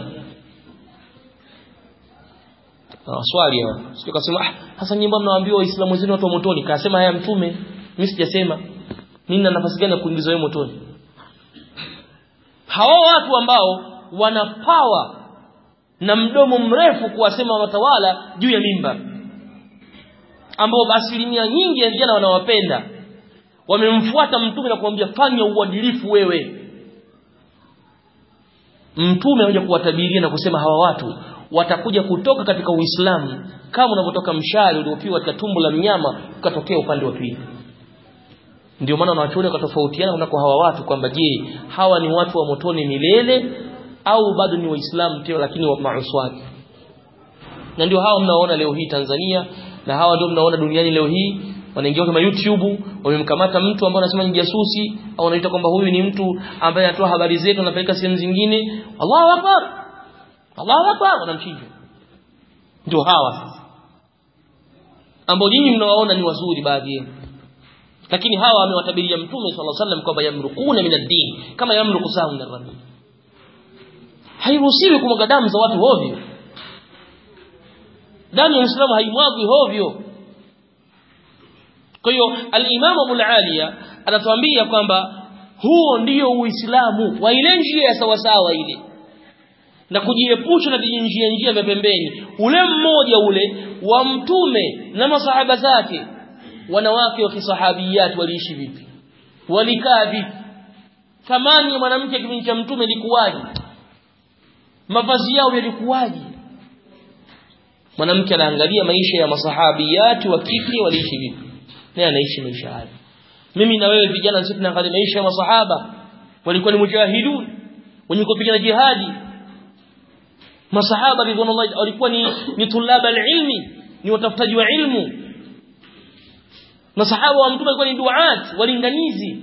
Ah, swali hapo. Sio kasema ah sasa nyimbo mnawaambiwa waislamu wenzenu watu wa motoni. Kasema haya mtume, mimi sijasema. Mimi na nafasi gani ya kuingizwa wewe motoni? hawa watu ambao wana power na mdomo mrefu kuwasema watawala juu ya mimba ambao asilimia nyingi ya vijana wanawapenda wamemfuata mtume na kumwambia fanya uadilifu wewe mtume anakuja kuwatabiria na kusema hawa watu watakuja kutoka katika Uislamu kama unavyotoka mshale uliopigwa katika tumbo la mnyama ukatokea upande wa pili ndio maana wanawachuoni wakatofautiana kwa hawa watu kwamba je hawa ni watu wa motoni milele au bado ni waislamu tena lakini wa mauswati na ndio hawa mnaoona leo hii Tanzania na hawa ndio mnaona duniani leo hii wanaingia kama YouTube wamemkamata mtu ambaye anasema ni jasusi au wanaita kwamba huyu ni mtu ambaye anatoa habari zetu anapeleka sehemu zingine Allahu akbar Allahu akbar wanamchinja ndio hawa sasa ambao nyinyi mnawaona ni wazuri baadhi yenu lakini hawa amewatabiria mtume sallallahu alaihi wasallam kwamba yamrukuna min ad-din kama yamruku sahu min ar-rami hairuhusiwi kumwaga damu za watu hovyo damu ya Muislamu haimwagwi hovyo kwa hiyo al-Imam Abu al-Aliya anatuambia kwamba huo ndio Uislamu wa ile njia ya sawasawa ile na kujiepusha na vijinjia njia vya pembeni ule mmoja ule wa mtume na masahaba zake wanawake wa kisahabiyat waliishi vipi walikaa vipi thamani ya mwanamke kipindi cha mtume ilikuwaje mavazi yao yalikuwaje mwanamke anaangalia maisha ya masahabiyati wa kike waliishi vipi naye anaishi maisha hayo mimi na wewe vijana sisi tunaangalia maisha ya masahaba walikuwa ni mujahidun wenye kupigana jihadi masahaba ridwanullahi walikuwa ni ni tulaba ilmi ni watafutaji wa ilmu masahaba wa mtume walikuwa ni duat walinganizi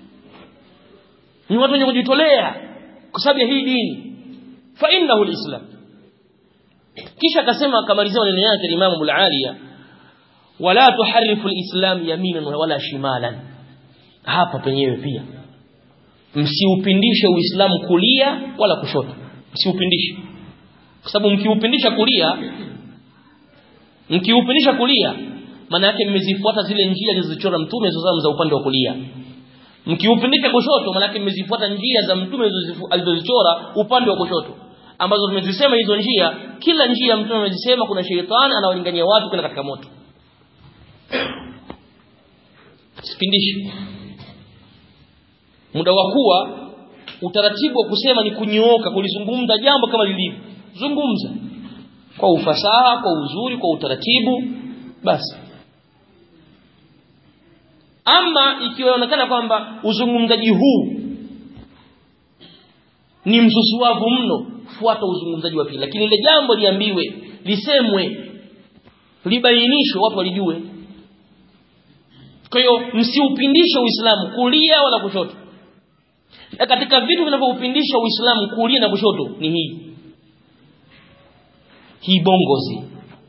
ni watu wenye kujitolea kwa sababu ya hii dini fa innahu alislam kisha akasema akamalizia maneno yake Imam Abu Aliya wala tuharifu alislam yaminan wala shimalan hapa penyewe pia msiupindishe uislamu kulia wala kushoto msiupindishe kwa sababu mkiupindisha kulia mkiupindisha kulia maana yake mmezifuata zile njia zilizochora mtume za upande wa kulia mkiupindisha kushoto maana yake mmezifuata njia za mtume alizozichora upande wa kushoto ambazo tumezisema hizo njia kila njia mtume amezisema kuna sheitani anawalingania watu kwenda katika moto sipindishi muda wa kuwa utaratibu wa kusema ni kunyooka kulizungumza jambo kama lilivyo zungumza kwa ufasaha kwa uzuri kwa utaratibu basi ama ikiwaonekana kwamba uzungumzaji huu ni msusuavu mno fuata uzungumzaji wa pili lakini ile jambo liambiwe lisemwe libainishwe watu walijue kwa hiyo msiupindishe uislamu kulia wala kushoto na katika vitu vinavyoupindisha uislamu kulia na kushoto ni hii hii bongozi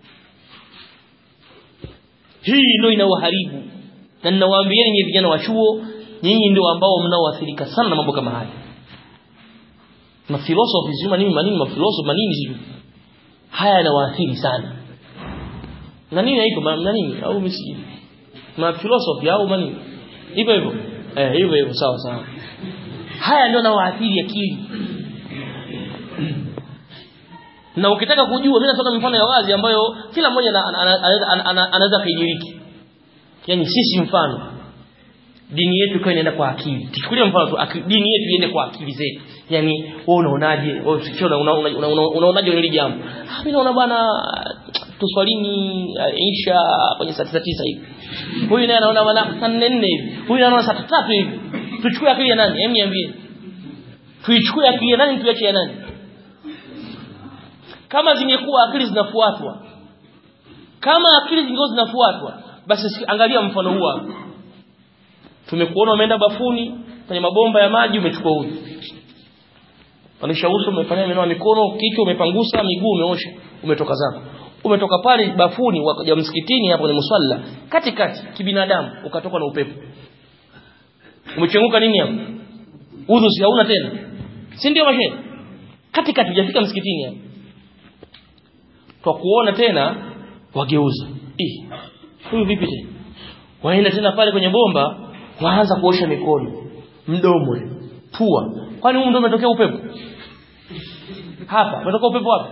hii ndio inawaharibu na ninawaambieni nyinyi vijana wa chuo nyinyi ndio ambao mnaoathirika sana na mambo kama haya na philosophy sio manini manini ma philosophy manini sio haya yanawaathiri sana na nini haiko na nini au msiji ma philosophy au manini hivyo hivyo eh hivyo hivyo sawa sawa haya ndio yanawaathiri akili na ukitaka kujua mimi nasema mfano ya wazi ambayo kila mmoja anaweza kaidiriki yani sisi mfano dini yetu ikawa inaenda kwa akili tuchukulie mfano tu dini yetu iende kwa akili zetu yani wewe unaonaje wewe usikiona unaonaje hili jambo ah mimi naona bwana tuswalini Isha kwenye saa 9 hivi huyu naye anaona bwana saa 4 hivi huyu anaona saa 3 hivi tuchukue akili ya nani hem niambie tuichukue akili ya nani tuache ya nani kama zingekuwa akili zinafuatwa kama akili zingekuwa zinafuatwa basi angalia mfano huu hapa tumekuona umeenda bafuni kwenye mabomba ya maji umechukua uji Anisha uso umefanya meno mikono kichwa umepangusa miguu umeosha umetoka zako umetoka pale bafuni wakaja msikitini hapo kwenye musalla katikati kibinadamu ukatoka na upepo umechenguka nini hapo udhu si hauna tena si ndio mashe katikati hujafika msikitini hapo kwa kuona tena wageuza eh huyu vipi tena waenda tena pale kwenye bomba waanza kuosha mikono mdomo pua kwani huko ndio umetokea upepo hapa umetokea upepo wapi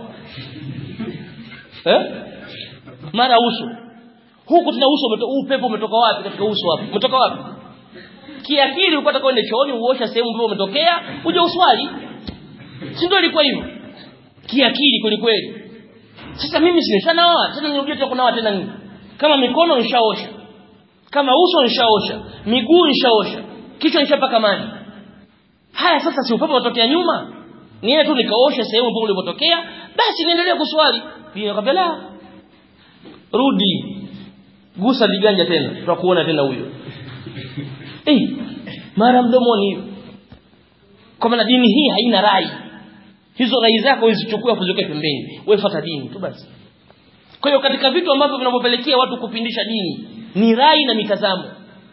eh mara uso huku tuna uso umetoka upepo umetoka wapi katika uso hapo umetoka wapi kiakili ulikuwa unataka uende chooni uosha sehemu ambayo umetokea uje uswali si ndio ilikuwa hivyo kiakili kweli kweli sasa mimi simeshanaoa tena nirudie tena kunawa tena nini kama mikono nishaosha kama uso nishaosha miguu nishaosha kichwa nishapaka maji haya sasa si upepo unatokea nyuma niende tu nikaosha sehemu ambapo ulipotokea basi niendelee kuswali nikamwambia la rudi gusa viganja tena tutakuona tena huyo eh mara mdomoni kwa maana dini hii haina rai hizo rai zako uzichukue kuziweke pembeni wewe fuata dini tu basi kwa hiyo katika vitu ambavyo vinavyopelekea watu kupindisha dini ni rai na mitazamo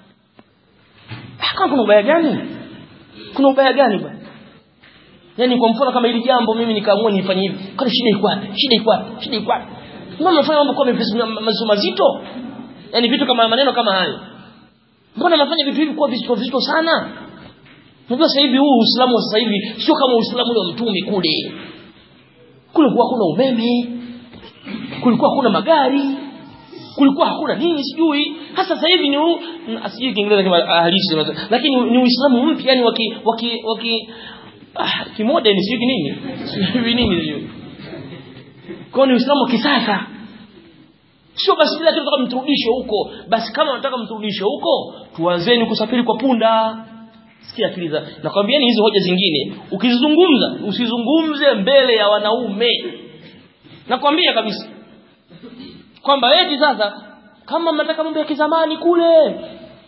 kama kuna ubaya gani kuna ubaya gani bwana yani kwa mfano kama hili jambo mimi nikaamua nifanye hivi kwani shida iko wapi shida iko wapi shida iko wapi mbona mnafanya mambo kwa mazito mazito yani vitu kama maneno kama hayo mbona mnafanya vitu hivi kwa vizito vizito sana Unajua sasa hivi huu Uislamu wa sasa hivi sio kama Uislamu wa mtume kule. Kule kulikuwa hakuna umeme. Kulikuwa hakuna magari. Kulikuwa hakuna nini sijui. Hasa sasa hivi ni huu asijui Kiingereza kama halisi lakini ni Uislamu mpya yani waki waki waki ah kimodern sijui nini. Sijui nini hiyo. Kwa ni Uislamu wa kisasa. Sio basi bila tunataka mturudishe huko. Basi kama unataka mturudishe huko, tuanzeni kusafiri kwa punda sikia akili za nakwambieni hizi hoja zingine ukizizungumza usizungumze mbele ya wanaume nakwambia kabisa kwamba eti sasa kama mnataka mambo ya kizamani kule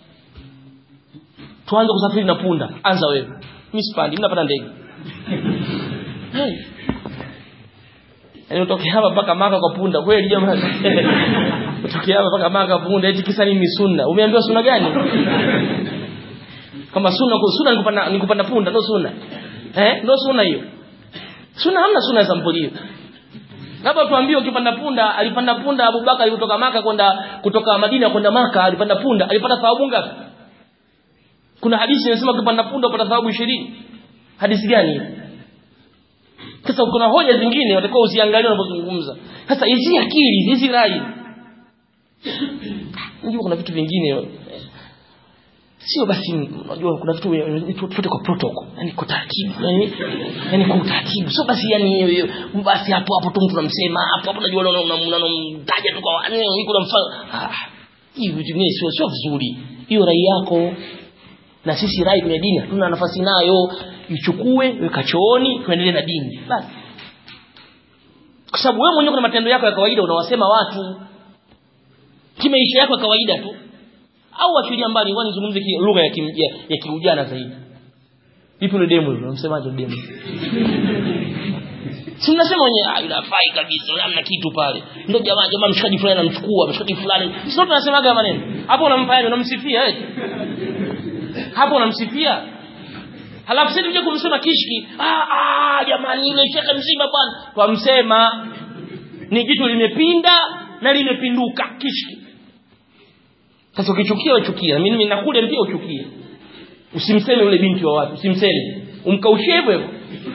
tuanze kusafiri na punda anza wewe mimi sipandi mnapanda ndege hey. Yaani utoke hapa mpaka Maka kwa punda kweli jamani. utoke hapa mpaka Maka punda eti kisa nini sunna? Umeambiwa sunna gani? kama sunna kwa sunna nikupanda nikupanda punda ndio sunna eh ndio sunna hiyo sunna hamna sunna za mpolio labda tuambie ukipanda punda alipanda punda Abubakar alitoka maka kwenda kutoka Madina kwenda maka alipanda punda alipata thawabu ngapi kuna hadithi inasema ukipanda punda upata thawabu 20 hadithi gani hiyo sasa kuna hoja zingine watakuwa usiangalie unapozungumza sasa hizi akili hizi rai ndio kuna vitu vingine sio basi unajua kuna vitu tutote kwa protocol yani kwa taratibu yani yani kwa utaratibu sio basi yani basi hapo hapo tu mtu unamsema hapo hapo unajua unamtaja tu kwa yani iko na mfano hivi vitu vingine sio sio vizuri hiyo rai yako na sisi rai kwenye dini hatuna nafasi nayo ichukue weka chooni tuendelee na dini basi kwa sababu wewe mwenyewe kuna matendo yako ya kawaida unawasema watu kimaisha yako ya kawaida tu au achilia mbali ngoja nizungumze lugha ya kimjia ya kiujana zaidi vipi ni demo hilo unamsemaje demo si mnasema wenyewe ah yule afai kabisa hamna kitu pale ndio jamaa jamaa mshikaji fulani anamchukua mshikaji fulani sio tunasemaga maneno hapo unampa yeye unamsifia eti hapo unamsifia halafu sisi tuje kumsema kishki ah ah jamani yule shekhe mzima bwana twamsema ni kitu limepinda na limepinduka kishki sasa ukichukia uchukia mimi ninakule pia uchukie usimseme yule binti wa watu usimseme umkaushie hivyo hivyo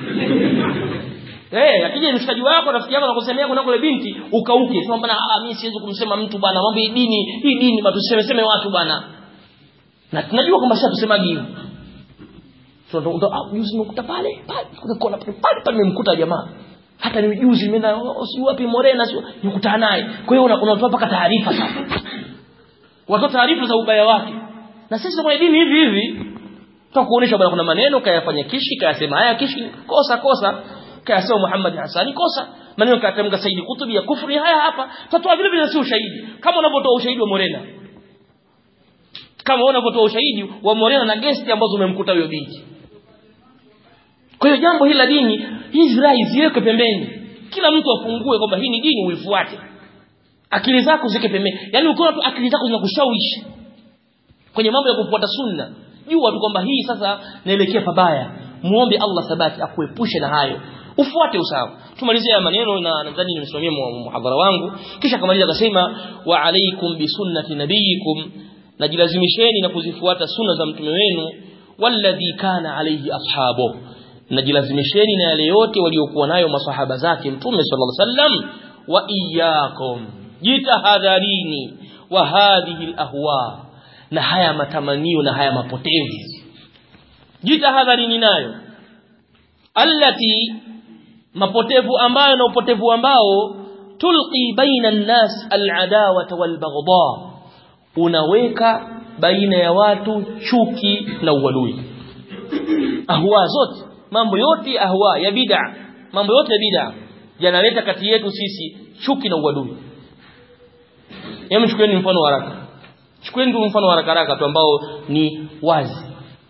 Eh, akija mshikaji wako rafiki yako anakusemea kuna kule binti ukauke. Sema bana ah mimi siwezi kumsema mtu bana. Mambo hii dini, hii dini bado tuseme seme watu bana. Na tunajua kwamba sasa tusemagi hivyo. So ndo ndo ah juzi nimekuta pale, pale kuna pale pale pale nimemkuta jamaa. Hata ni juzi nimeenda si wapi Morena si nikutana naye. Kwa hiyo unatoa mpaka taarifa sasa. Watoa taarifa za ubaya wake. Na sisi kwenye dini hivi hivi tutakuonesha bwana kuna maneno kayafanya kishi kayasema haya kishi kosa kosa kayasema Muhammad Hasani kosa maneno kayatamka Saidi Kutubi ya kufri haya hapa tatoa vile vile si ushahidi kama unavyotoa ushahidi wa Morena kama unavyotoa ushahidi wa Morena na gesti ambazo umemkuta huyo binti kwa hiyo jambo hili la dini hizi rai ziweke pembeni kila mtu afungue kwamba hii ni dini uifuate akili zako ziweke pembeni yani ukiona tu akili zako zinakushawishi kwenye mambo ya kufuata sunna jua tu kwamba hii sasa naelekea pabaya muombe Allah thabati akuepushe na hayo ufuate usawa tumalizie maneno na nadhani nimesimamia muhadhara wangu kisha kamaliza akasema wa alaikum bi sunnati nabiyikum najilazimisheni na kuzifuata sunna za mtume wenu walladhi kana alayhi ashabo najilazimisheni na yale yote waliokuwa nayo masahaba zake mtume sallallahu alaihi wasallam wa iyyakum jitahadharini wa hadhihi alahwa na haya matamanio na haya mapotevu jitahadharini nayo allati mapotevu ambayo na upotevu ambao tulqi baina an-nas al-adawata wal-baghdha unaweka baina ya watu chuki na uadui ahwa zote mambo yote ahwa ya bid'a mambo yote ya bid'a yanaleta kati yetu sisi chuki na uadui hebu chukueni mfano wa haraka chukueni tu mfano wa haraka haraka tu ambao ni wazi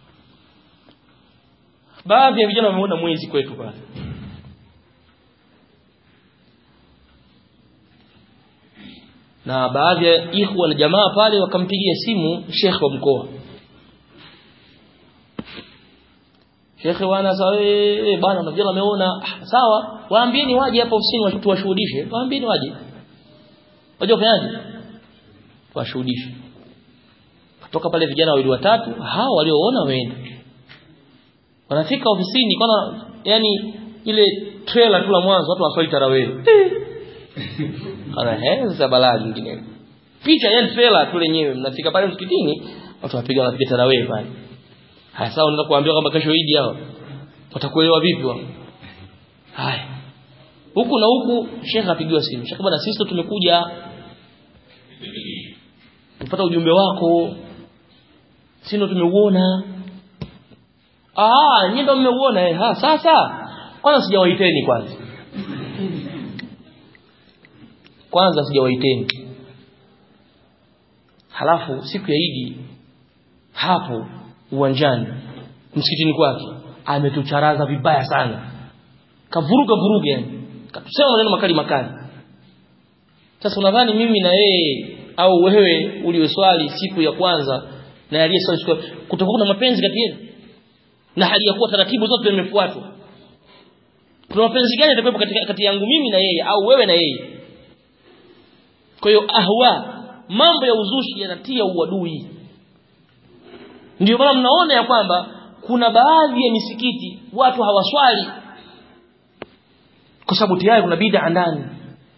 baadhi ya vijana wameona mwezi kwetu pale na baadhi ya ikhwa na jamaa pale wakampigia simu shekhe wa mkoa shekhe bwana sawa eh bwana na vijana wameona ah, sawa waambieni waje hapa ofisini tuwashuhudishe waambieni waje waje kufanyaje washuhudishe kutoka pale vijana wawili watatu hao walioona waende wanafika ofisini kana yani ile trailer tu la mwanzo watu waswali tarawih ana heza balaa nyingine picha yani trailer tu lenyewe mnafika pale msikitini watu wapiga wanapiga tarawih pale haya sawa unaweza kuambia kwamba kesho Eid hao watakuelewa vipi wao haya huku na huku shekhe apigiwa simu shekhe bwana sisi tumekuja tupata ujumbe wako sisi ndo tumeuona ah nyinyi ndo mmeuona eh ha sasa kwanza sijawaiteni kwanza kwanza sijawaiteni halafu siku ya Idi hapo uwanjani msikitini kwake ametucharaza vibaya sana kavuruga vuruga yani katusema maneno makali makali sasa unadhani mimi na yeye au wewe ulioswali siku ya kwanza na aliyeswali siku kutakuwa na mapenzi kati yenu na hali ya kuwa taratibu zote zimefuatwa kuna mapenzi gani yatakuwepo kati, kati yangu mimi na yeye au wewe na yeye kwa hiyo ahwa mambo ya uzushi yanatia uadui ndio maana mnaona ya kwamba kuna baadhi ya misikiti watu hawaswali kwa sababu tayari kuna bid'a ndani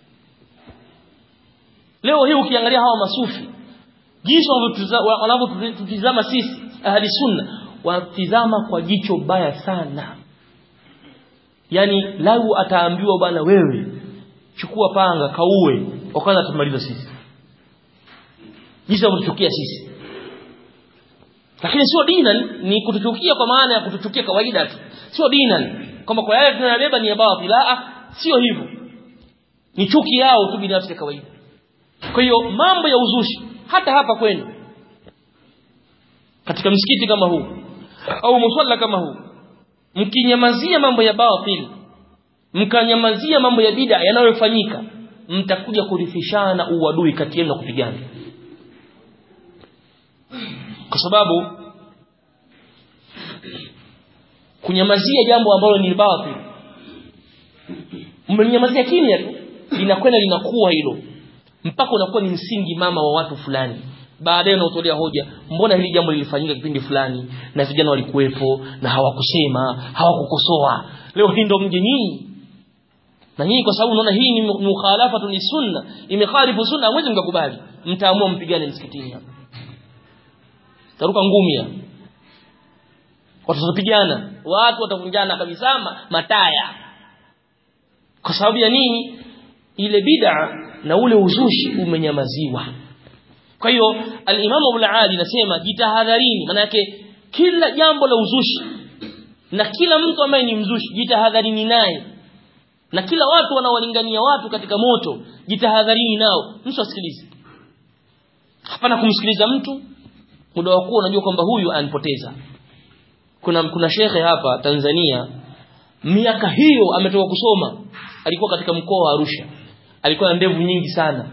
leo hii ukiangalia hawa masufi jinsi wanavyotutizama sisi ahli sunna wanatizama kwa jicho baya sana yani lau ataambiwa bwana wewe chukua panga kauwe wakaanza tumaliza sisi jinsi wanavyotuchukia sisi lakini sio dinan ni kutuchukia kwa maana ya kutuchukia kawaida tu sio dinan kwamba kwa yale tunayobeba ni ya batil la sio hivyo ni chuki yao tu binafsi ya kawaida kwa hiyo mambo ya uzushi hata hapa kwenu katika msikiti kama huu au musalla kama huu mkinyamazia mambo ya batil mkanyamazia mambo ya bid'a yanayofanyika mtakuja kurithishana uadui kati yenu na kupigana kwa sababu kunyamazia jambo ambalo ni batil mmenyamazia kimya tu linakwenda linakuwa hilo mpaka unakuwa ni msingi mama wa watu fulani baadaye unaotolea hoja mbona hili jambo lilifanyika kipindi fulani na vijana walikuwepo na hawakusema hawakukosoa leo hii ndo mje nyinyi na nyinyi kwa sababu unaona hii ni mukhalafatu ni sunna imekhalifu sunna hamwezi mkakubali mtaamua mpigane msikitini hapa taruka ngumi hapa watu watapigana watu watavunjana kabisa mataya kwa sababu ya nini ile bid'a na ule uzushi umenyamaziwa kwa hiyo al-Imam Abu al-Ali nasema jitahadharini maana yake kila jambo la uzushi na kila mtu ambaye ni mzushi jitahadharini naye na kila watu wanaolingania watu katika moto jitahadharini nao mtu asikilize hapana kumsikiliza mtu muda wa kuwa unajua kwamba huyu anipoteza kuna kuna shekhe hapa Tanzania miaka hiyo ametoka kusoma alikuwa katika mkoa wa Arusha alikuwa na ndevu nyingi sana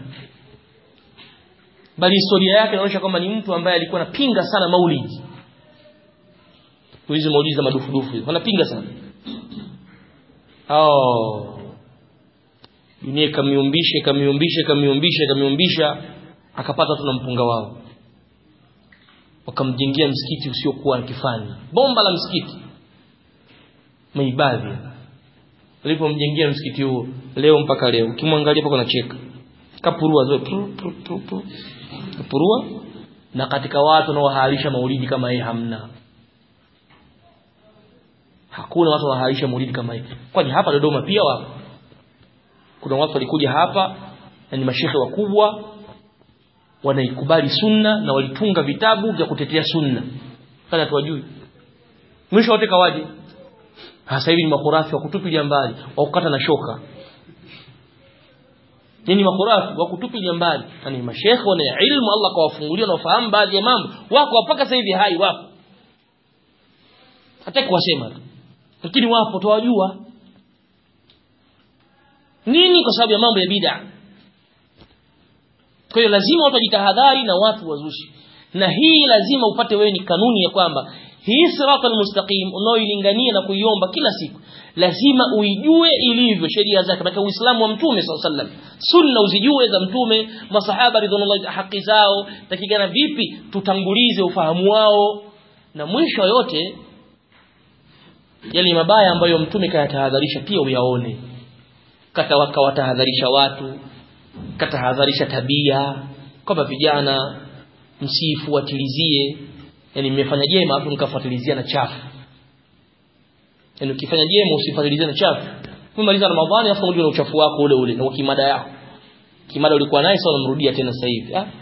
bali historia yake inaonyesha kwamba ni mtu ambaye alikuwa anapinga sana maulidi hizo maulidi za madufudufu wanapinga sana oh dunia kamiumbisha kamiumbisha kamiumbisha kamiumbisha akapata tu na mpunga wao wakamjengea msikiti usiokuwa kifani bomba la msikiti maibadhi alipomjengea msikiti huo leo mpaka leo ukimwangalia pako nacheka kapurua zoe pru, pru, pru, pru. kapurua na katika watu wanaohalisha maulidi kama yeye hamna hakuna watu wanaohalisha maulidi kama yeye kwani hapa Dodoma pia wapo kuna watu walikuja hapa na ni mashehe wakubwa wanaikubali sunna na walitunga vitabu vya kutetea sunna kana tuwajui mwisho wote kawaje sasa hivi ni makhurafi wa kutupilia mbali wa kukata na shoka nini makhurafi wa kutupilia mbali yani mashekhe wana ilmu Allah kawafungulia na wafahamu baadhi ya mambo wako mpaka sasa hivi hai wapo hata kuwasema lakini wapo tuwajua nini kwa sababu ya mambo ya bid'a kwa hiyo lazima watu wajitahadhari na watu wazushi na hii lazima upate wewe ni kanuni ya kwamba hii siratal mustaqim unaoilingania na kuiomba kila siku lazima uijue ilivyo sheria zake katika uislamu wa mtume sallallahu sunna uzijue za mtume masahaba ridwanullahi haki zao takigana vipi tutangulize ufahamu wao na mwisho yote yale mabaya ambayo mtume kayatahadharisha pia uyaone kata wakawatahadharisha watu katahadharisha tabia kwamba vijana msifuatilizie yani mmefanya jema afu mkafuatilizia na chafu yani ukifanya jema usifuatilizie na chafu umemaliza ramadhani afu unarudi na uchafu wako ule ule na kimada yako kimada ulikuwa naye sasa unamrudia tena sasa hivi ah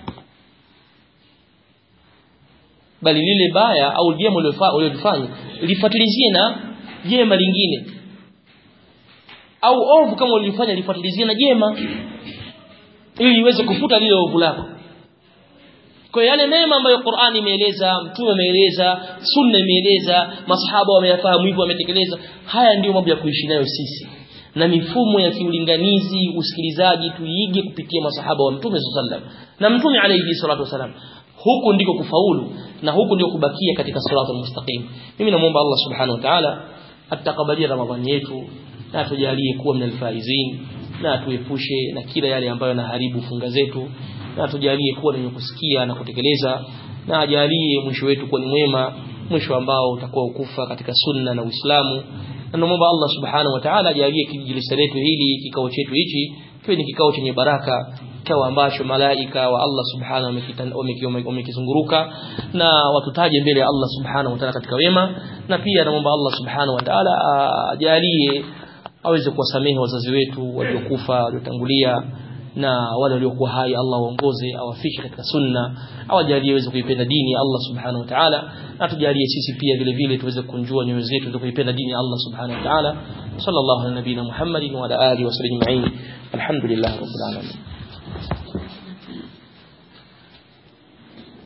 bali lile baya au jema ulilofanya lifuatilizie na jema lingine au ovu kama ulifanya lifuatilizie na jema ili iweze kufuta lile ovu lako kwa yale mema ambayo Qur'ani imeeleza mtume ameeleza sunna imeeleza masahaba wameyafahamu hivyo wametekeleza haya ndiyo mambo ya kuishi nayo sisi na mifumo ya kiulinganizi usikilizaji tuige kupitia masahaba wa mtume sallallahu na mtume alayhi salatu wasalam huku ndiko kufaulu na huku ndiko kubakia katika siratal mustaqim mimi namuomba Allah subhanahu wa ta'ala atakabalia ramadhani yetu na atujalie kuwa minal faizin na atuepushe na kila yale ambayo yanaharibu funga zetu na tujalie kuwa wenye kusikia na kutekeleza na ajalie mwisho wetu kuwa ni mwema mwisho ambao utakuwa ukufa katika sunna na Uislamu na naomba Allah subhanahu wa ta'ala ajalie kijilisa letu hili kikao chetu hichi kiwe ni kikao chenye baraka kikao ambacho malaika wa Allah subhanahu wamekizunguruka na watutaje mbele ya Allah subhanahu wa ta'ala katika wema na pia naomba Allah subhanahu wa ta'ala ajalie aweze kuwasamehe wazazi wetu waliokufa waliotangulia na wale waliokuwa hai Allah waongoze awafikishe katika sunna awajalie waweze kuipenda dini ya Allah subhanahu wa ta'ala na tujalie sisi pia vile vile tuweze kunjua nyoyo zetu tuweze kuipenda dini ya Allah subhanahu wa ta'ala sallallahu ala nabina Muhammadin wa ala alihi wa sallam alhamdulillah rabbil alamin